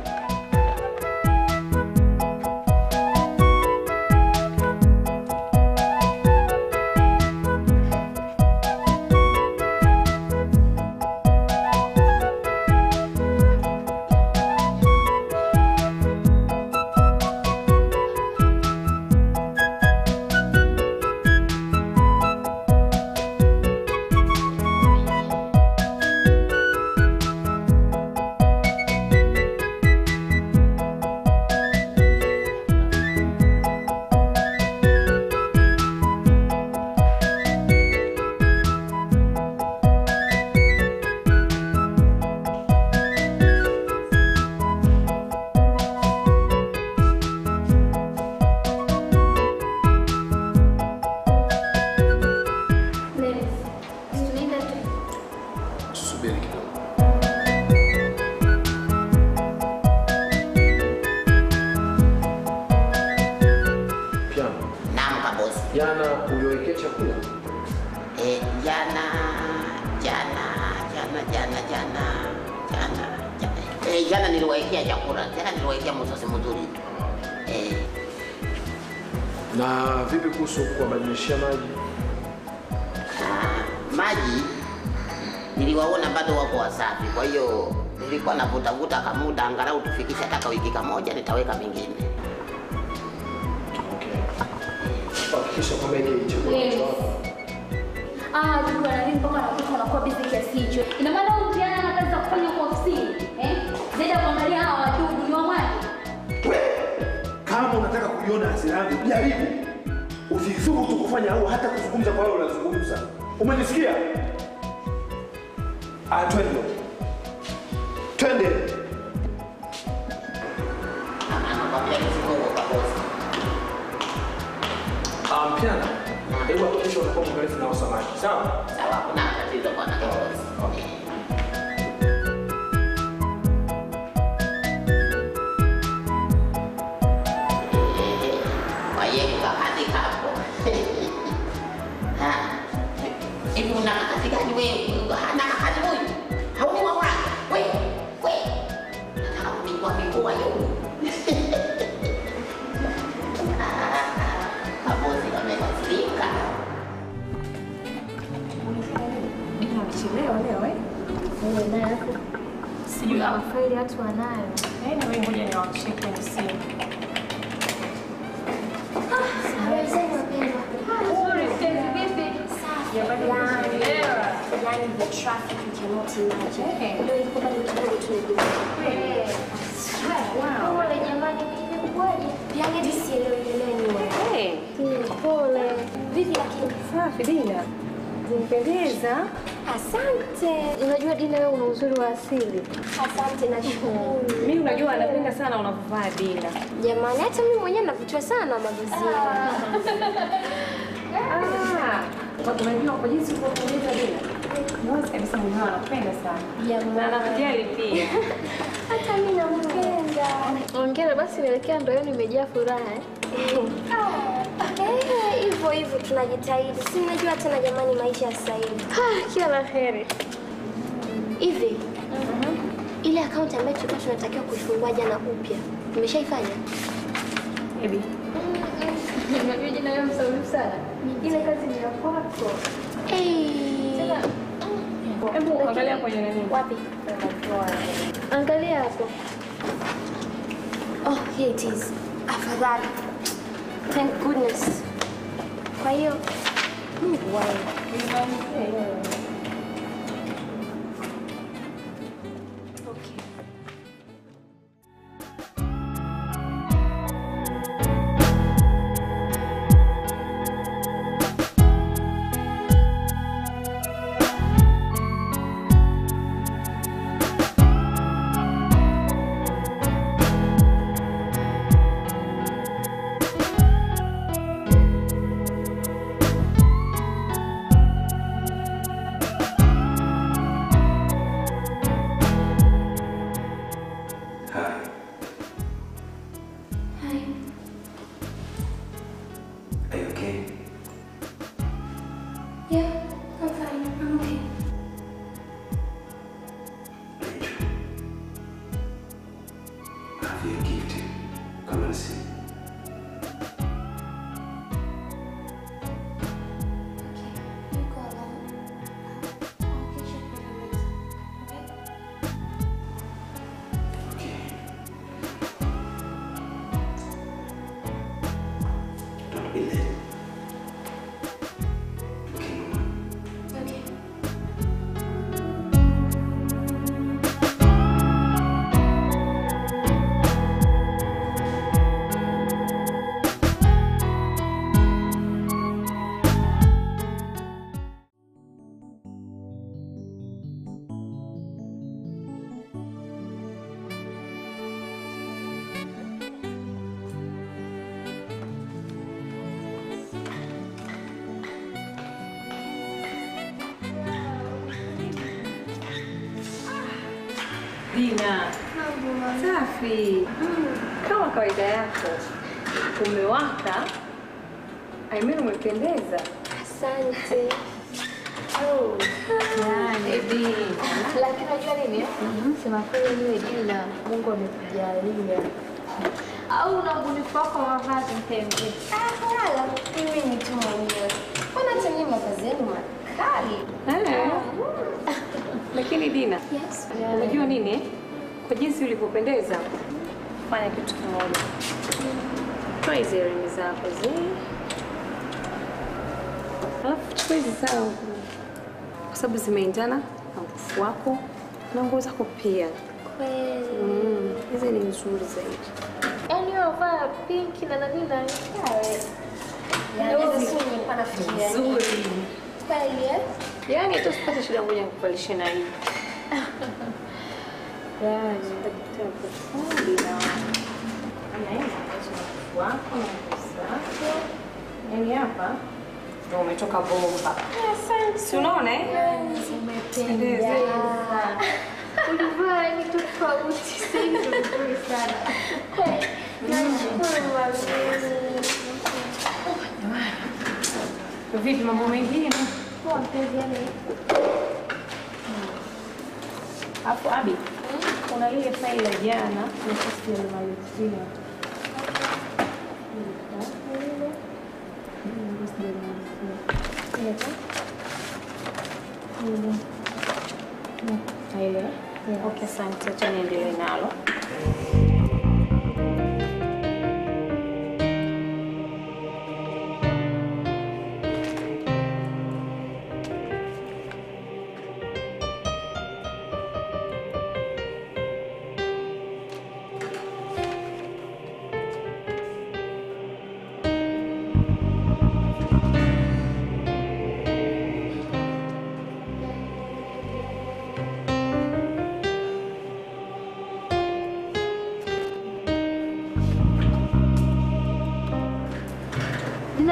Tunaenda tu. Tusubiri kidogo. Piano. Naam kabosi. Jana uliwekea chakula? Eh, jana jana jana jana jana jana jana eh, jana niliwaekea chakula, jana niliwaekea msosi mzuri tu. Eh, Na vipi kuhusu kuwabadilishia maji? ah, maji niliwaona bado wako wasafi, kwa hiyo nilikuwa navutavuta kamuda angalau tufikishe hata wiki kamoja, nitaweka mengine. Hakikisha kwamba hiki chakula Yes. cha wako. Ah, juu ana nini mpaka anakuta unakuwa busy kiasi hicho? Ina maana huyu mtihani ana kazi za kufanya kwa ofisini, eh? Zaidi ya kuangalia hawa wadudu ni wa maji. Kama unataka kuiona hasira yangu, jaribu usithubutu kufanya au hata kuzungumza kwa wale unazungumza. Umenisikia? Ah, twende twende. Ah, Piano. Hebu hakikisha unakuwa mwangalifu na samaki. Sawa? Sawa, kuna tatizo bwana kabosi. Wayeka kazi kako. Ha. Hivi una kazi gani wewe? Hana kazi huyu. Hauni wa wake. Wewe, wewe. Nataka kunijua mikoa yao. Kabosi kamekasirika. Amechelewa leo eh? Wewe naye hapo. Sijui Kuna mafaili watu wanayo. Eh, na wewe ngoja niwakishie kwenye simu. Habari zenu wapendwa. Nzuri, Stacey, vipi? Safi. Ya, bado Yaani, nimechelewa. yaani the traffic you cannot imagine. Ndio ilikuwa bado kidogo tu ndio. Eh. Wow. Pole jamani, imekuwaje? Yaani hadi sielewi elewi wewe. Hey. Mm, Pole. Vipi lakini? Safi, Dina. Zimpendeza. Asante. Unajua Dina, wewe una uzuri wa asili. Asante, nashukuru. Mimi unajua anapenda sana unavyovaa Dina. Jamani, hata mimi mwenyewe navutiwa sana na mavazi Ah, unajua kwa jinsi ulivyopendeza Dina. Mwanzo kabisa mwenyewe anapenda sana. Na anakujali pia. Hata mimi nampenda. Ongera basi, naelekea ndoani imejaa furaha. eh? Eh, hivyo hivyo tunajitahidi, si mnajua tena jamani, maisha ya sasa hivi. Ah, Kila la heri. Hivi ile akaunti ambayo tulikuwa tunatakiwa kuifungua jana upya, umeshaifanya? Ebi. Unajua jina leo msaulifu sana. Ile kazi ni ya kwako. Hebu angalia kwenye nani. Wapi? Angalia hapo. Oh, here it is. Afadhali. Thank goodness. Kwa hiyo Mungu wangu. Hi. Hi. Are you okay? Yeah, I'm fine. I'm okay. I have your gift. Come and see. You go alone. I'll catch up with you later. Okay? Don't be late. Okay. Dina. Safi. Kama kawaida yako. Umewaka. I mean umependeza. Asante. Oh. Ebi. Lakini unajua nini? Sema kweli niwe Dina, Mungu amekujalia. Au una ubunifu wako wa mavazi mpenzi? Ah, wala mimi ni tu mwenyewe. Mbona hata nyinyi mavazi yenu makali? Eh. Lakini Dina, Yes. unajua nini? eh? Kwa jinsi ulivyopendeza, fanya kitu kimoja. Toa hizi earring zako zi. Alafu chukua hizi zangu. Kwa sababu zimeendana na mkufu wako na nguo zako pia. Kweli. Mm, hizi ni nzuri zaidi. Yaani wewe vaa pinki na nani na yawe. Yaani Ndio hizi- sio nilikuwa nafikiria. Nzuri. Kweli eh? Yaani hata usipate shida moja nikuvalishe na hii. Yaani Dina. Anaweza kuacha mkufu wako na nguo zako. Yaani hapa ndio umetoka bomba. Asante. Si unaona eh? Umependeza. Ulivaa ni tofauti, sasa hivi vizuri sana. Kweli. Nashukuru mami. Vipi mambo mengine? Poa mpenzi yani. Alafu Abi, kuna ile faili ya jana na sisi tulimalizia. Ile. Okay, asante. Acha niendelee nalo.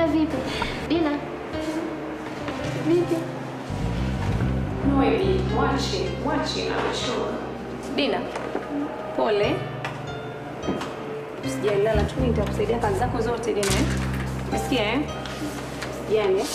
Dina vipi? Dina. Vipi? Noeli, mwache, mwache anachoka. Dina, pole. Usijalala tu, nitakusaidia kazi zako zote Dina. eh? Umesikia eh? Usijali. eh?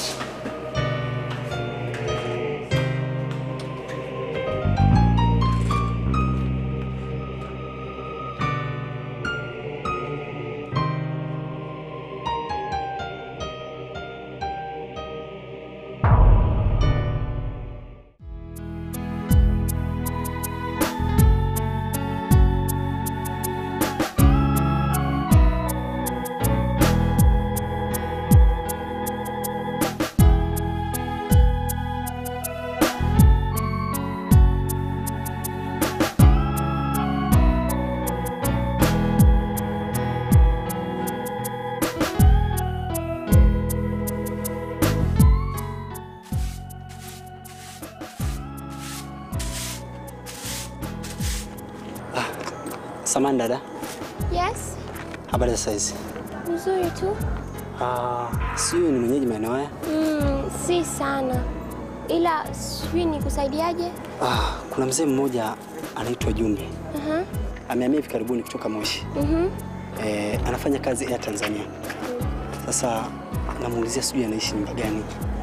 Samani dada, Yes, habari za saizi? nzuri tu. Ah, si huyu ni mwenyeji maeneo haya? Mm, si sana, ila sijui nikusaidiaje. Ah, kuna mzee mmoja anaitwa Jumbe, Aha, amehamia hivi karibuni kutoka Moshi. mhm. Eh, anafanya kazi Air Tanzania. Sasa namuulizia sijui anaishi nyumba gani.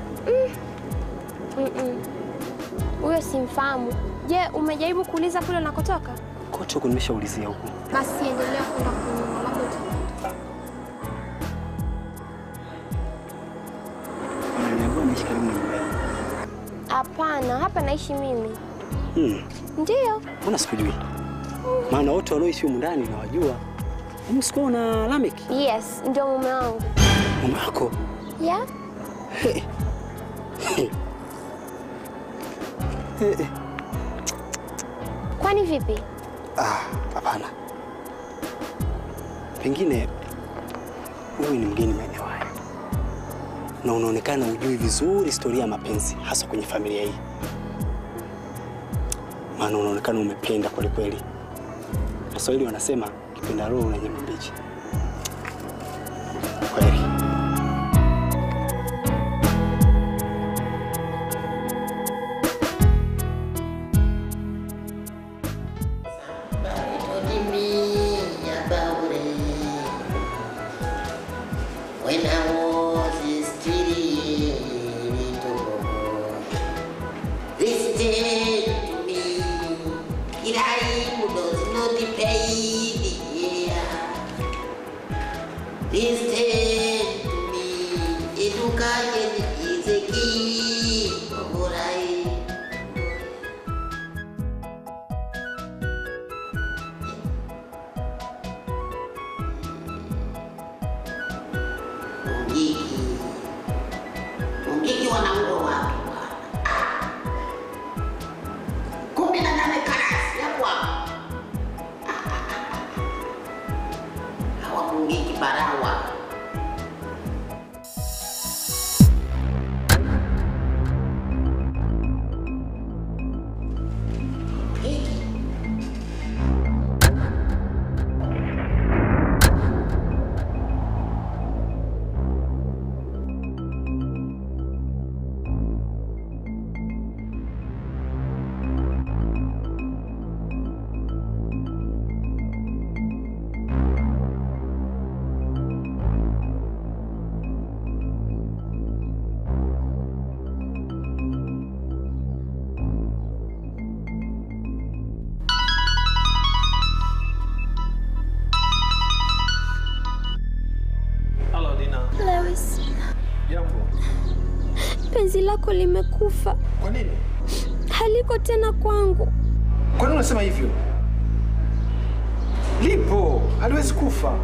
Mm-mm. Huyo simfahamu. Je, umejaribu kuuliza kule unakotoka? Kote huku nimeshaulizia huku. Basi endelea kwenda kunyuma, labda uta- Ananiambia anaishi karibu na nyumba yangu. Hapana, hapa naishi mimi. Hmm, Ndiyo. mbona sikujui? Maana wote walioishi humu ndani nawajua. Hebu sikuwa na Lamek, Yes, ndio mume wangu. mume wako. Yeah? He. He. He, he. Kwani vipi? Ah, hapana. Pengine huyu ni mgeni maeneo haya na unaonekana hujui vizuri historia ya mapenzi, hasa kwenye familia hii, maana unaonekana umependa kweli kweli. Waswahili wanasema kipenda roho na nyama mbichi. Kweli. When I was a student, little boy, listen to me. Kiraim does not pay the yeah. Listen to me. Education is a key of life. Mungiki. Mungiki wanaua watu bwana. Ah. Kumi na nane karasi ya kwako. Ah, ah, ah, ah. Hawa Mungiki barawa. Hello, Dina. Lewis, Jambo. penzi lako limekufa. Kwa nini? Haliko tena kwangu. Kwa nini unasema hivyo? Lipo, haliwezi kufa.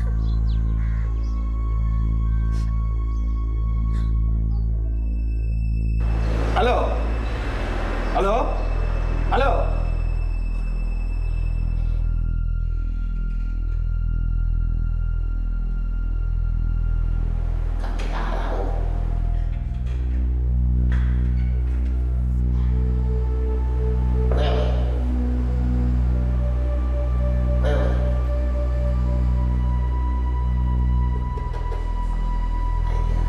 Halo? Halo? Halo? Wewe.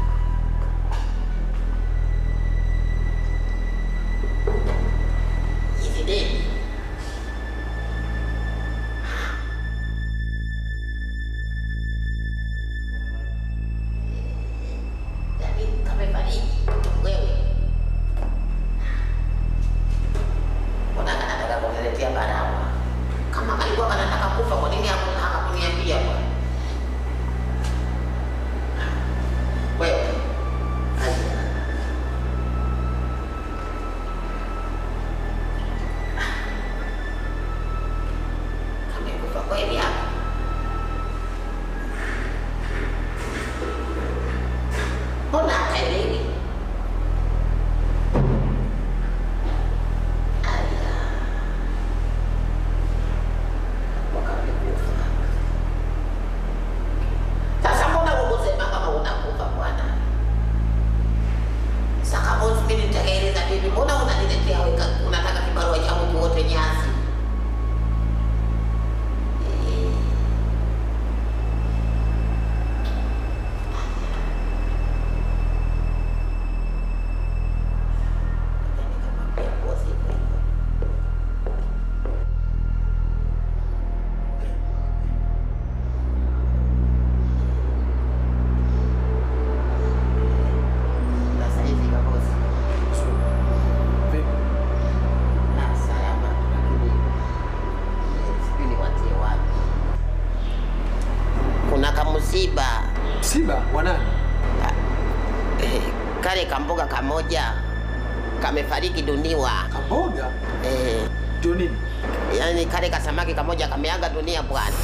kale kamboga kamoja kamefariki duniwa. Kamboga? Eh. Ndio nini? Yaani kale kasamaki kamoja kameaga dunia bwana.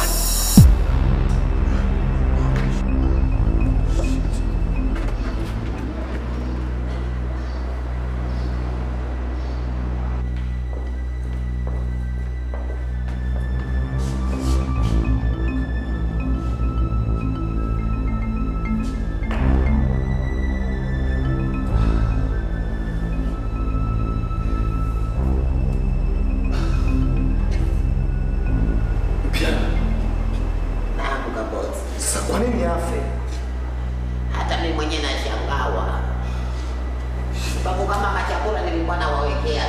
Naam kabosi. Sasa kwa nini afe? Hata mimi mwenyewe nashangawa. Sababu kama machakula nilikuwa nawawekea.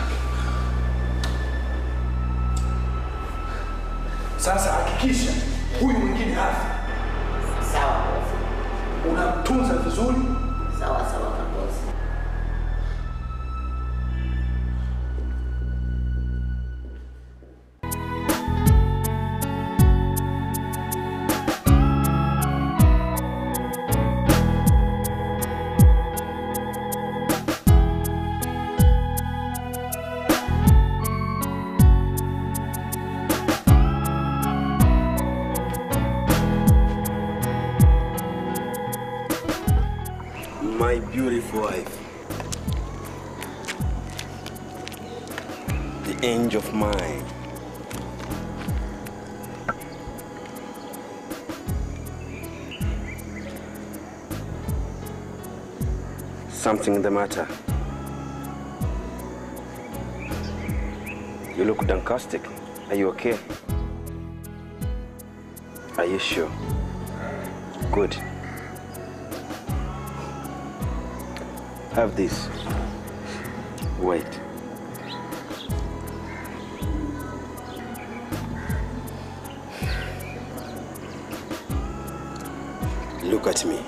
Sasa hakikisha huyu mwingine afe. Sawa bosi. Unamtunza vizuri. Sawa sawa kabosi. My beautiful wife. The angel of mine. Something the matter. You look downcastic. Are you okay? Are you sure? Good. Have this. Wait. Look at me.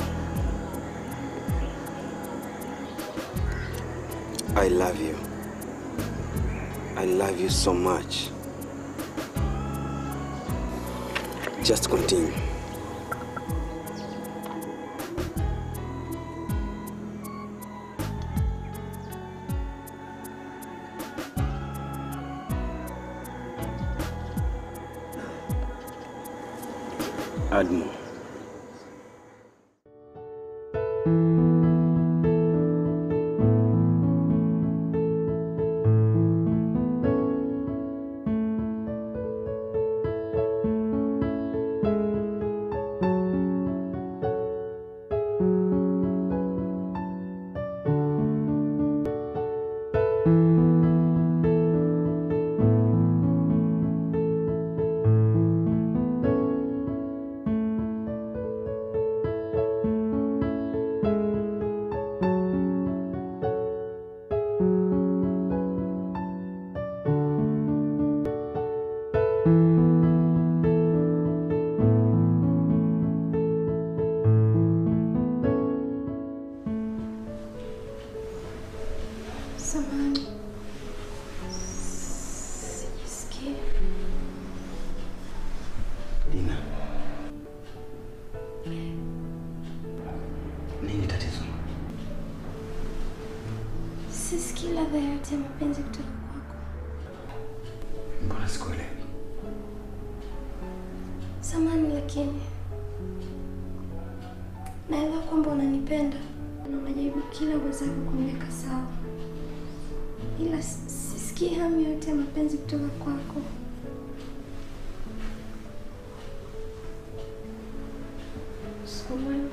I love you. I love you so much. Just continue. Add more. Samahani. Sijisikii. Dina. Nini tatizo? Sisikii ladha yoyote ya mapenzi kutoka kwako. Mbona sikuelewi? Samahani, lakini naelewa kwamba unanipenda na unajaribu kila uwezavyo kuniweka sawa, ila si- sisikii hamu yoyote ya mapenzi kutoka kwako. Usiku mwema.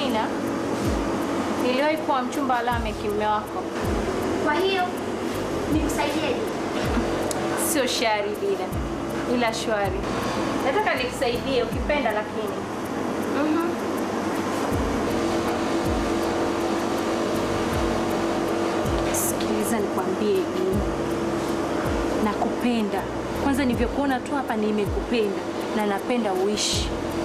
Dina, niliwahi kuwa mchumba wa Lameki mume wako. Kwa hiyo nikusaidieje? Sio shari Dina, ila shwari. Nataka nikusaidie ukipenda, lakini Mhm. sikiliza, nikwambie Dina, nakupenda. Kwanza nilivyokuona tu hapa nimekupenda na napenda uishi.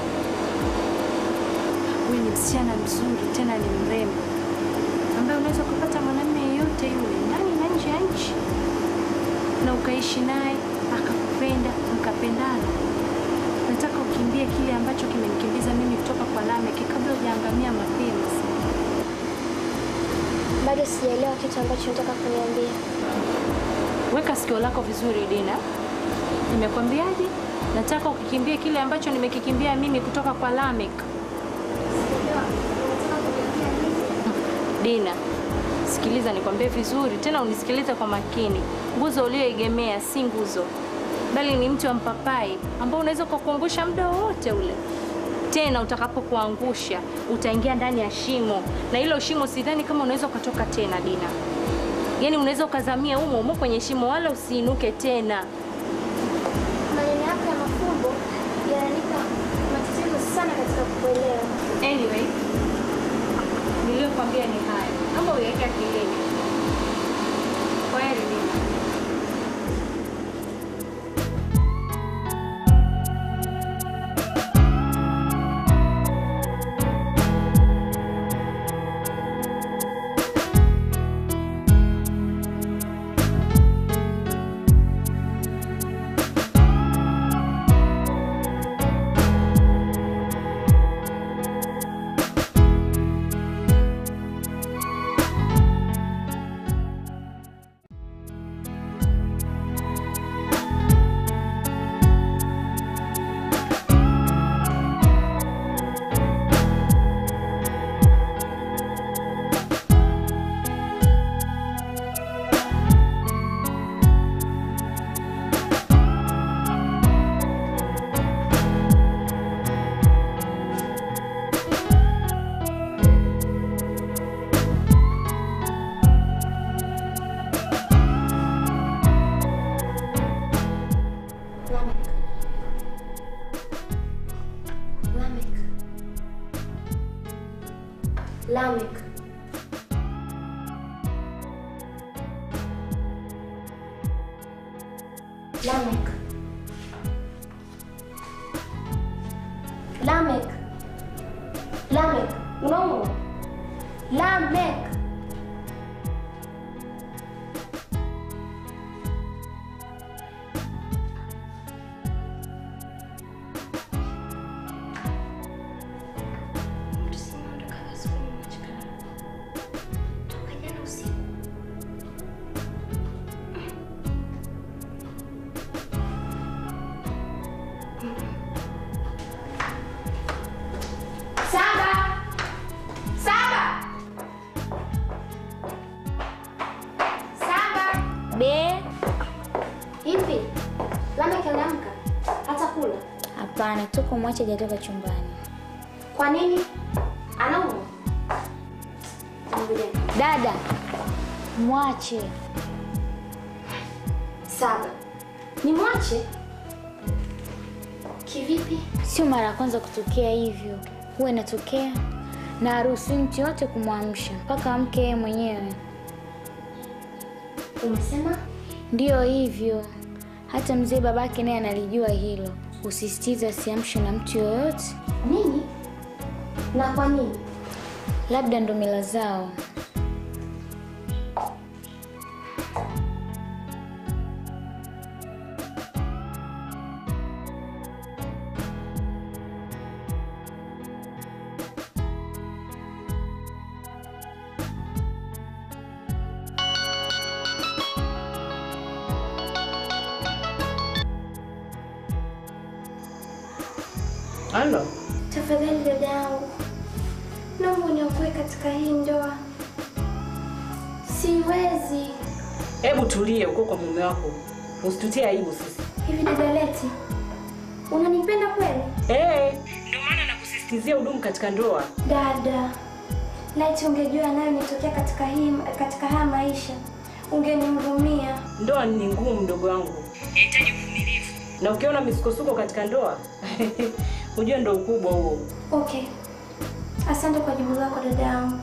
Wewe ni msichana mzuri, tena ni mrembo ambaye unaweza kupata mwanamume yeyote yule ndani na nje ya nchi na ukaishi naye akakupenda mkapendana. Nataka ukimbie kile ambacho kimenikimbiza mimi kutoka kwa Lameki kabla hujaangamia mapema. Bado sijaelewa kitu ambacho nataka kuniambia. Weka sikio lako vizuri Dina. Nimekwambiaje? Nataka ukikimbie kile ambacho nimekikimbia mimi kutoka kwa Lamek. Dina, sikiliza nikwambie vizuri, tena unisikilize kwa makini. Nguzo ulioegemea si nguzo, bali ni mti wa mpapai ambao unaweza kukuangusha muda wowote ule. Tena utakapokuangusha utaingia ndani ya shimo, na hilo shimo sidhani kama unaweza ukatoka tena, Dina. Yaani unaweza ukazamia humo humo kwenye shimo, wala usiinuke tena. Maneno yako ya mafumbo yananipa matatizo sana katika kukuelewa. Anyway, niliyokwambia ni haya, naomba uiweke akilini. Kwaheri Dina. Lamek. Lamek. Lamek. Lamek. Lamek. Lamek. Unaumwa? Lamek. Saba. Saba. Saba. Be, Hivi Lamek anaamka hata kula? hapana, tuko mwache hajatoka chumbani. Kwa nini? Anaumwa? Ngoja. Dada, mwache. Saba. Nimwache? Kivipi? Sio mara ya kwanza kutokea hivyo, huwa inatokea na haruhusi mtu yote kumwamsha mpaka amke yeye mwenyewe. Umesema? Ndiyo hivyo, hata mzee babake naye analijua hilo, usisitiza asiamshwe na mtu yoyote. Nini? Na kwa nini? Labda ndo mila zao. Halo. Tafadhali dada yangu, naomba uniokoe katika hii ndoa. Siwezi. Hebu tulie huko kwa mume wako, usitutie aibu sisi. Hivi dada Leti, unanipenda kweli? Eh, ndio maana nakusisitiza kusikizia udumu katika ndoa. Dada, laiti ungejua yanayonitokea katika hii katika haya maisha, ungenihurumia. Ndoa ni ngumu, mdogo wangu, inahitaji uvumilivu, na ukiona misukosuko katika ndoa ujue ndo ukubwa huo. Okay, asante kwa jibu lako dada yangu.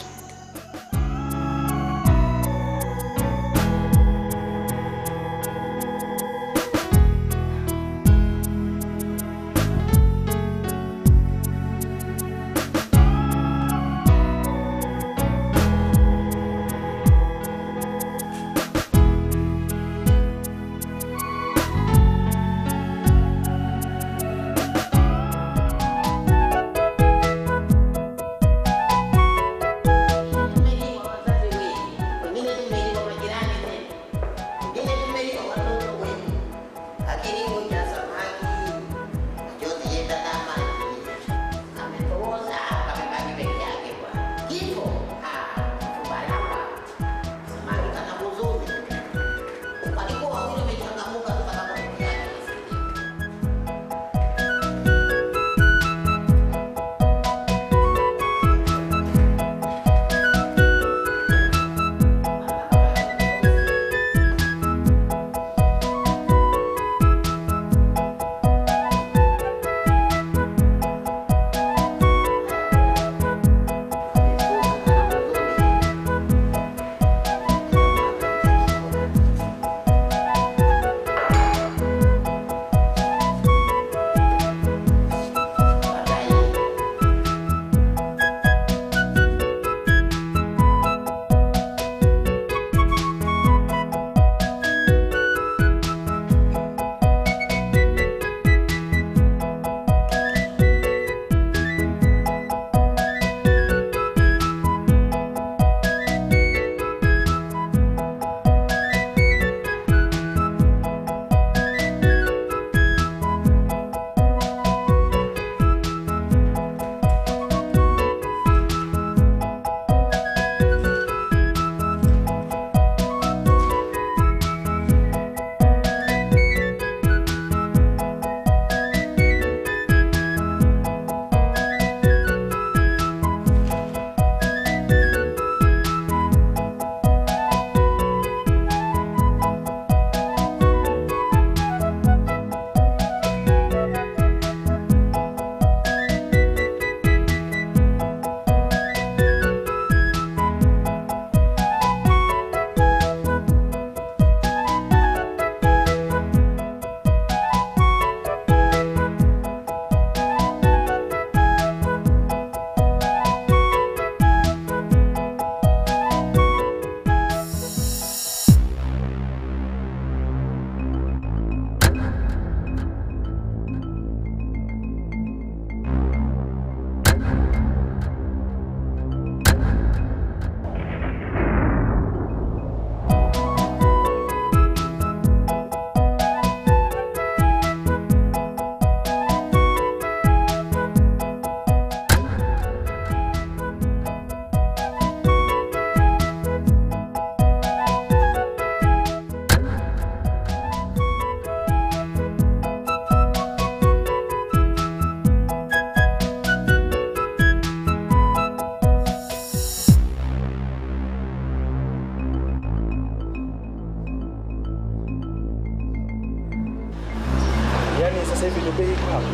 Yaani sasa hivi ndio bei iko hapa.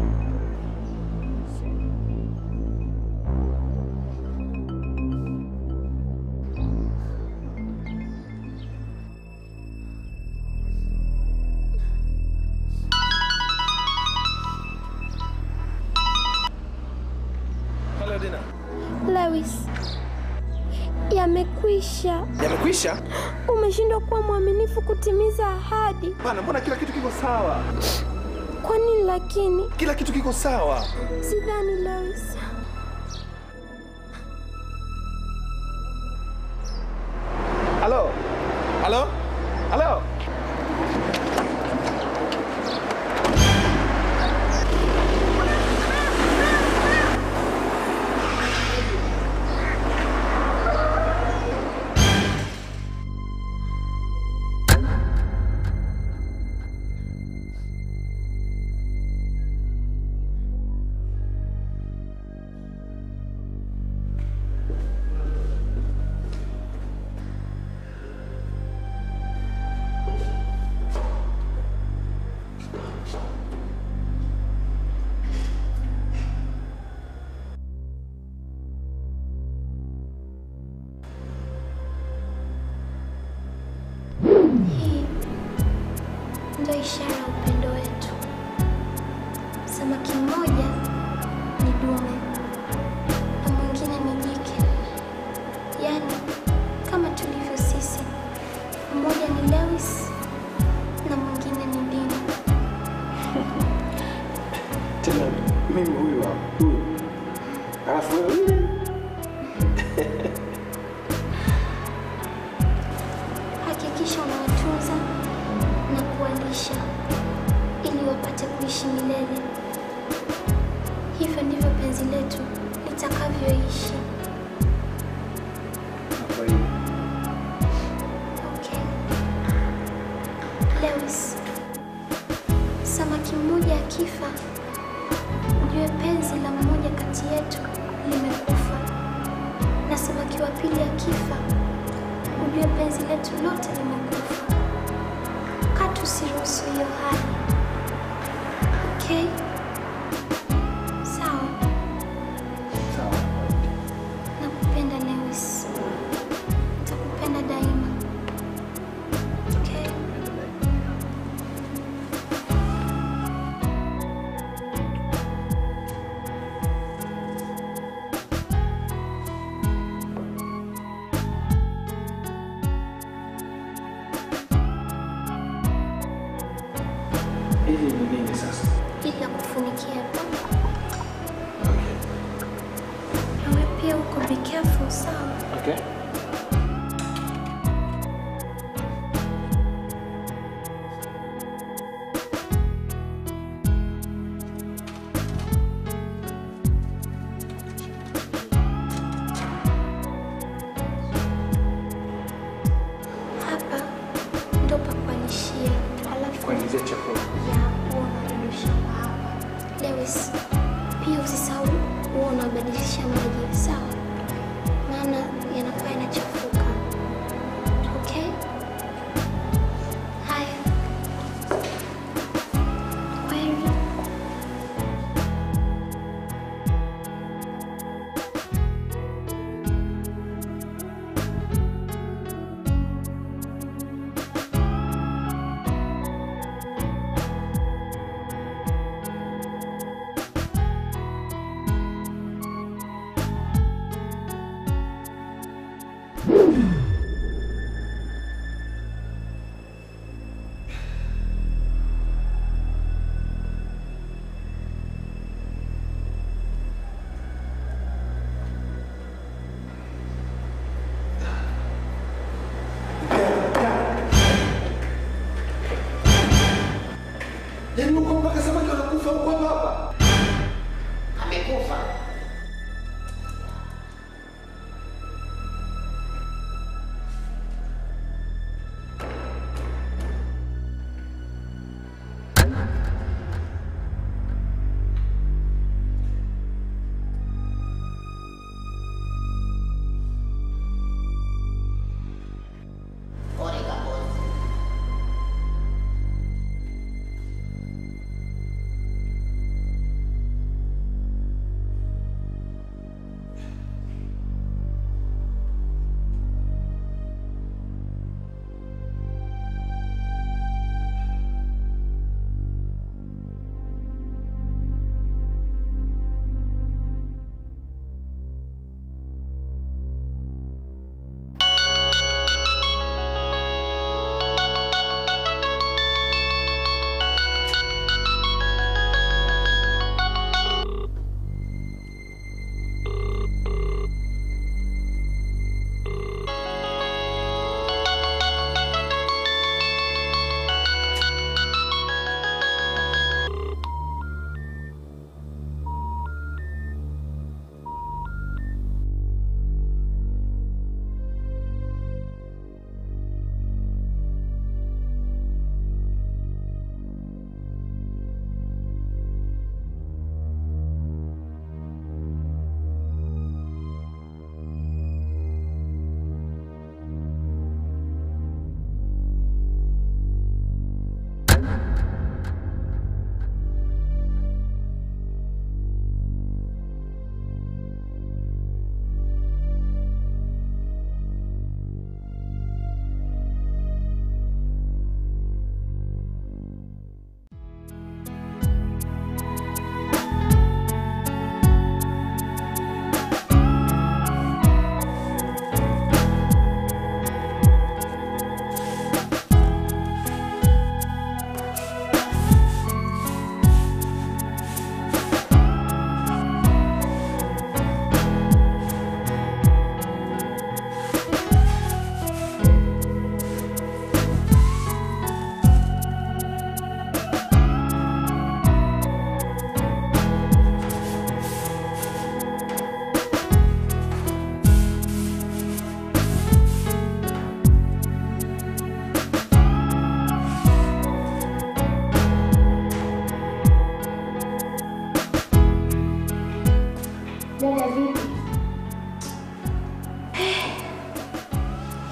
Hello Dina. Lewis, yamekwisha. Yamekwisha? Umeshindwa kuwa mwaminifu kutimiza ahadi. Bana, mbona kila kitu kiko sawa? Kwa nini lakini? Kila kitu kiko sawa. Sidhani Lewis. Halo? Halo? Halo? Hii ndio ishara ya upendo wetu. Samaki mmoja ni dume na mwingine ni jike, yaani kama tulivyo sisi. Mmoja ni Lewis na mwingine ni Dina. Tena mimi huyu hapa, huyu. Alafu wewe yule. Hakikisha unawatunza na kuwalisha ili wapate kuishi milele. Hivyo ndivyo penzi letu litakavyoishi. Okay. Lewis, samaki mmoja akifa, ujue penzi la mmoja kati yetu limekufa, na samaki wa pili akifa, ujue penzi letu lote limekufa. Katu siruhusu hiyo hali. Okay? Sawa. Nakupenda Lewis. Nitakupenda daima. Okay? Hili ni nini sasa? Ili ya kufunikia hapa. Nawe pia uko be careful, sawa? Okay. Hapa ndo pa kualishia. Alafu Kuingizia chakula. ya huwa unarudisha hapa. Lewis, pia usisahau huwa unabadilisha maji, sawa? Maana yanakuwa yanachafuka. Okay? Haya. Kweli.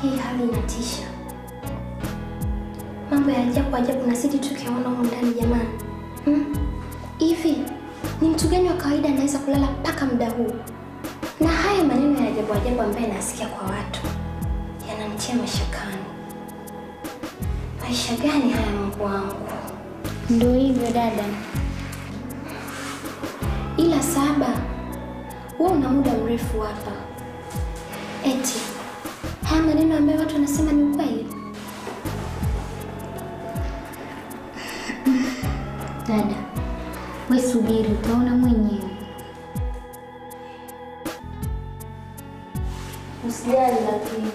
hii hali inatisha. Mambo ya ajabu ajabu nazidi tukiyaona humu ndani jamani. Hmm? Hivi ni mtu gani wa kawaida anaweza kulala mpaka muda huu? Na haya maneno ya ajabu ajabu ambayo nasikia kwa watu yananitia mashakani. Maisha gani haya Mungu wangu? Ndio hivyo dada. Ila saba, wewe una muda mrefu hapa. Eti haya maneno ambayo watu wanasema ni ukweli? Dada, we subiri, utaona mwenyewe. Usijali lakini.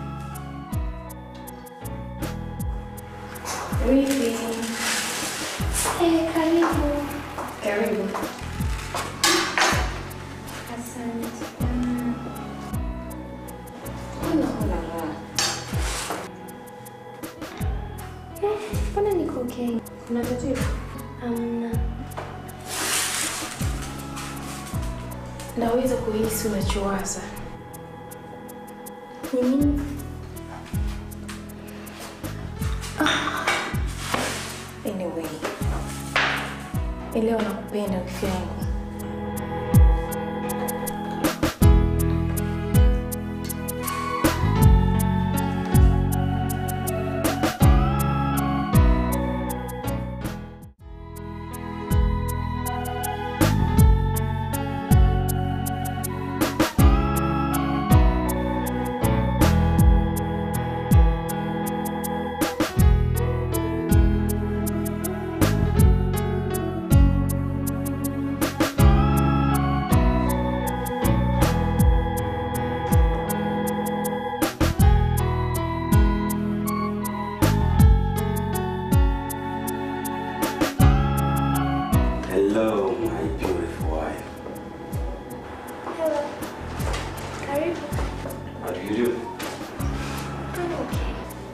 Vipi? Eh, karibu. Karibu. Asante. Eh, Mbona niko okay? Kuna tatizo? Hamna. Naweza kuhisi unachowaza. Ni nini? Anyway, leo nakupenda wifi yangu. Hello, my beautiful wife. Hello. Karibu. How do you do? I'm okay.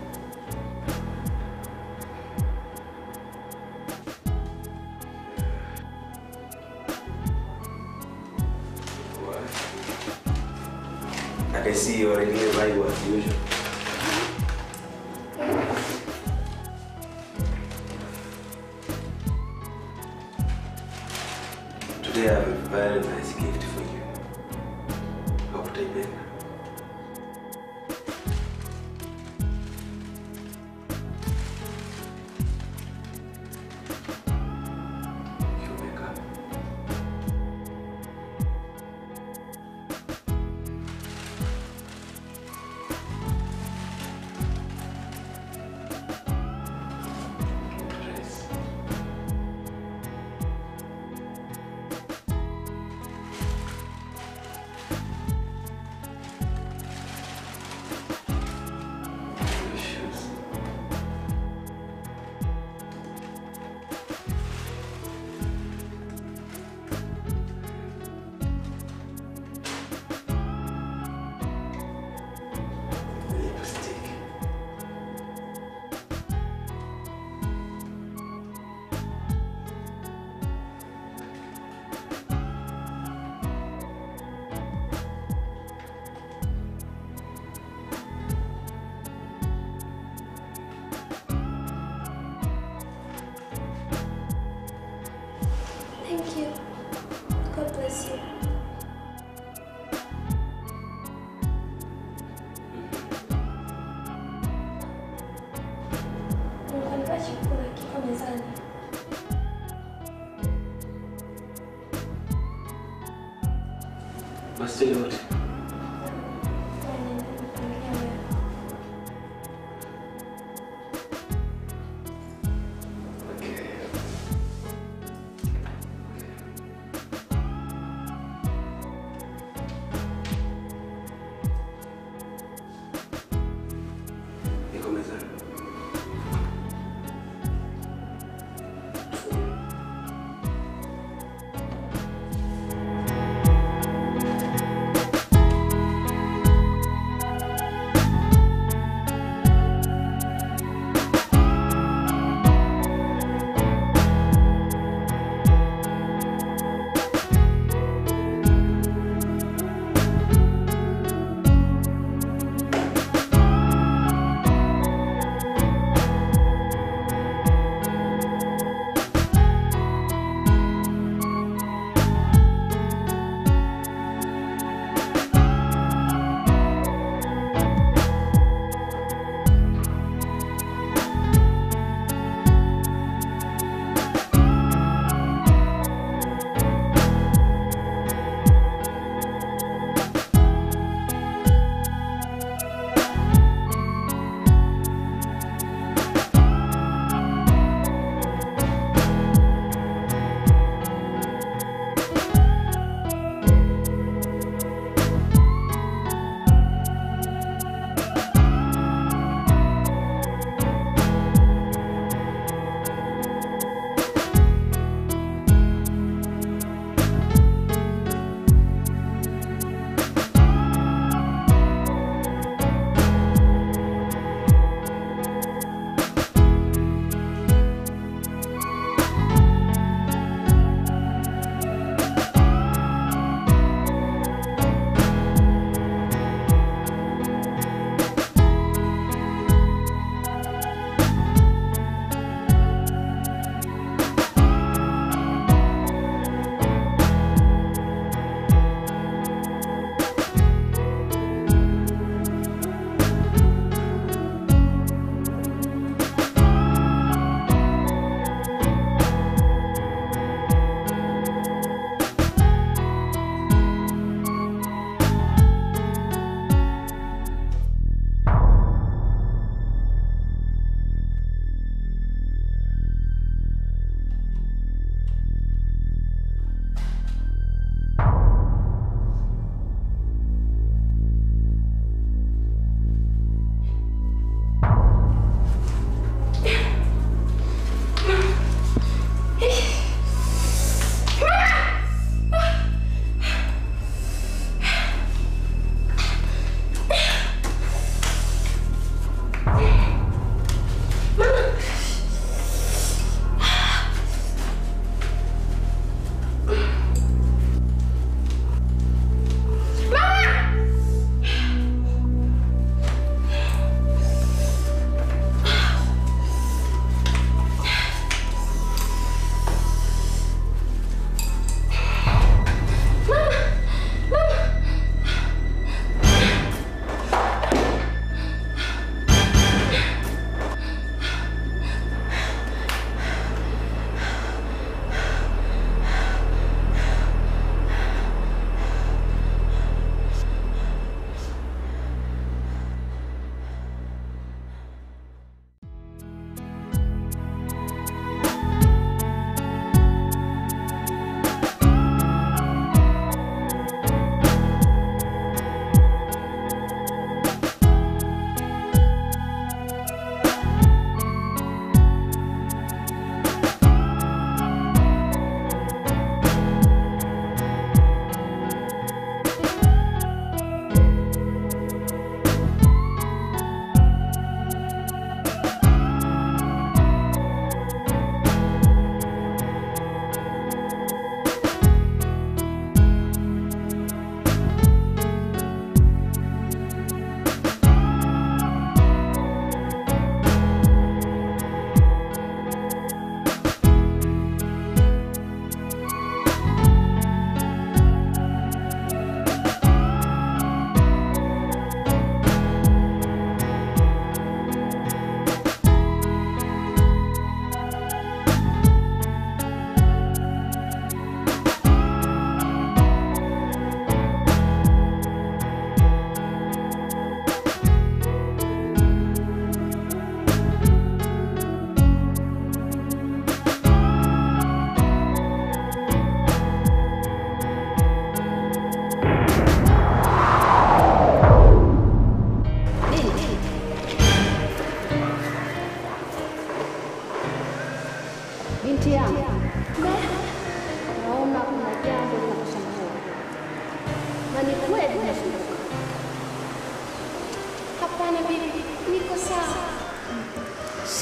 I can see you already in Bible as usual. Today I have a very nice gift for you. Hope utaipenda. You wake up. Dress. Your shoes. Lipstick. Thank you. God bless you. Unanipa chakula kiko mezani. Basi tell you what. Iko mezani.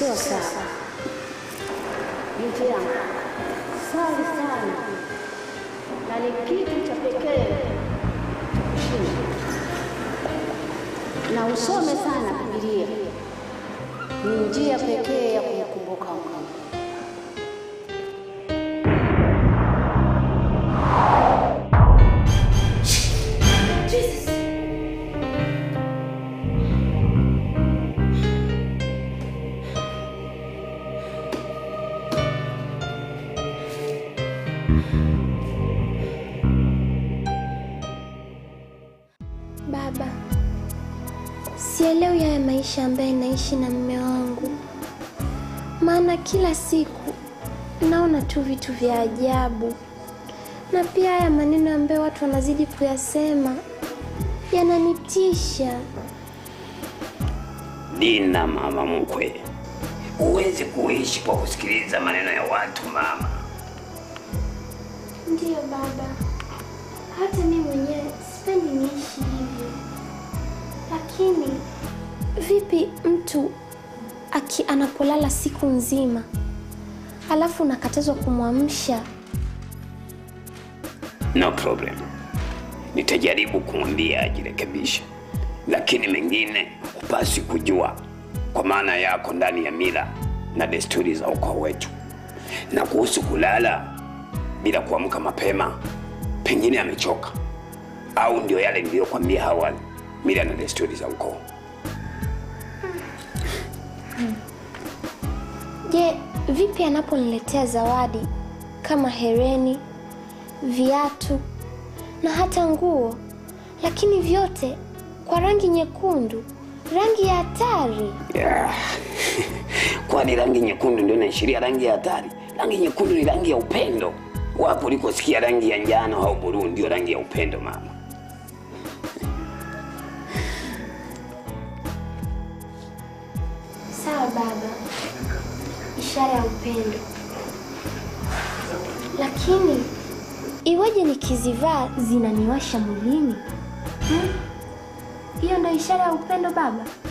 sio sawa. Binti yangu, sali sana, na ni kitu cha pekee cha kushinda, na usome sana Biblia, ni njia pekee ya kumkumbuka Mungu. Baba, sielewi haya maisha ambaye naishi na mume wangu, maana kila siku naona tu vitu vya ajabu, na pia haya maneno ambayo watu wanazidi kuyasema yananitisha. Dina, mama mkwe, huwezi kuishi kwa kusikiliza maneno ya watu mama. Ndiyo baba, hata mimi mwenyewe sipendi niishi hivyo, lakini vipi mtu aki anapolala siku nzima alafu unakatazwa kumwamsha? No problem, nitajaribu kumwambia ajirekebishe, lakini mengine hupasi kujua kwa maana yako ndani ya mila na desturi za ukoo wetu. Na kuhusu kulala bila kuamka mapema, pengine amechoka au ndio yale niliyokwambia awali, mila na desturi za ukoo. Je, vipi anaponiletea zawadi kama hereni, viatu na hata nguo, lakini vyote kwa rangi nyekundu, rangi ya hatari? Yeah. Kwani rangi nyekundu ndio inaashiria rangi ya hatari? Rangi nyekundu ni rangi ya upendo. Wapo ulikosikia rangi ya njano au buluu ndio rangi ya upendo mama. Sawa baba, ishara ya upendo. Lakini iweje nikizivaa zinaniwasha mwilini? Hmm? Hiyo ndo ishara ya upendo baba?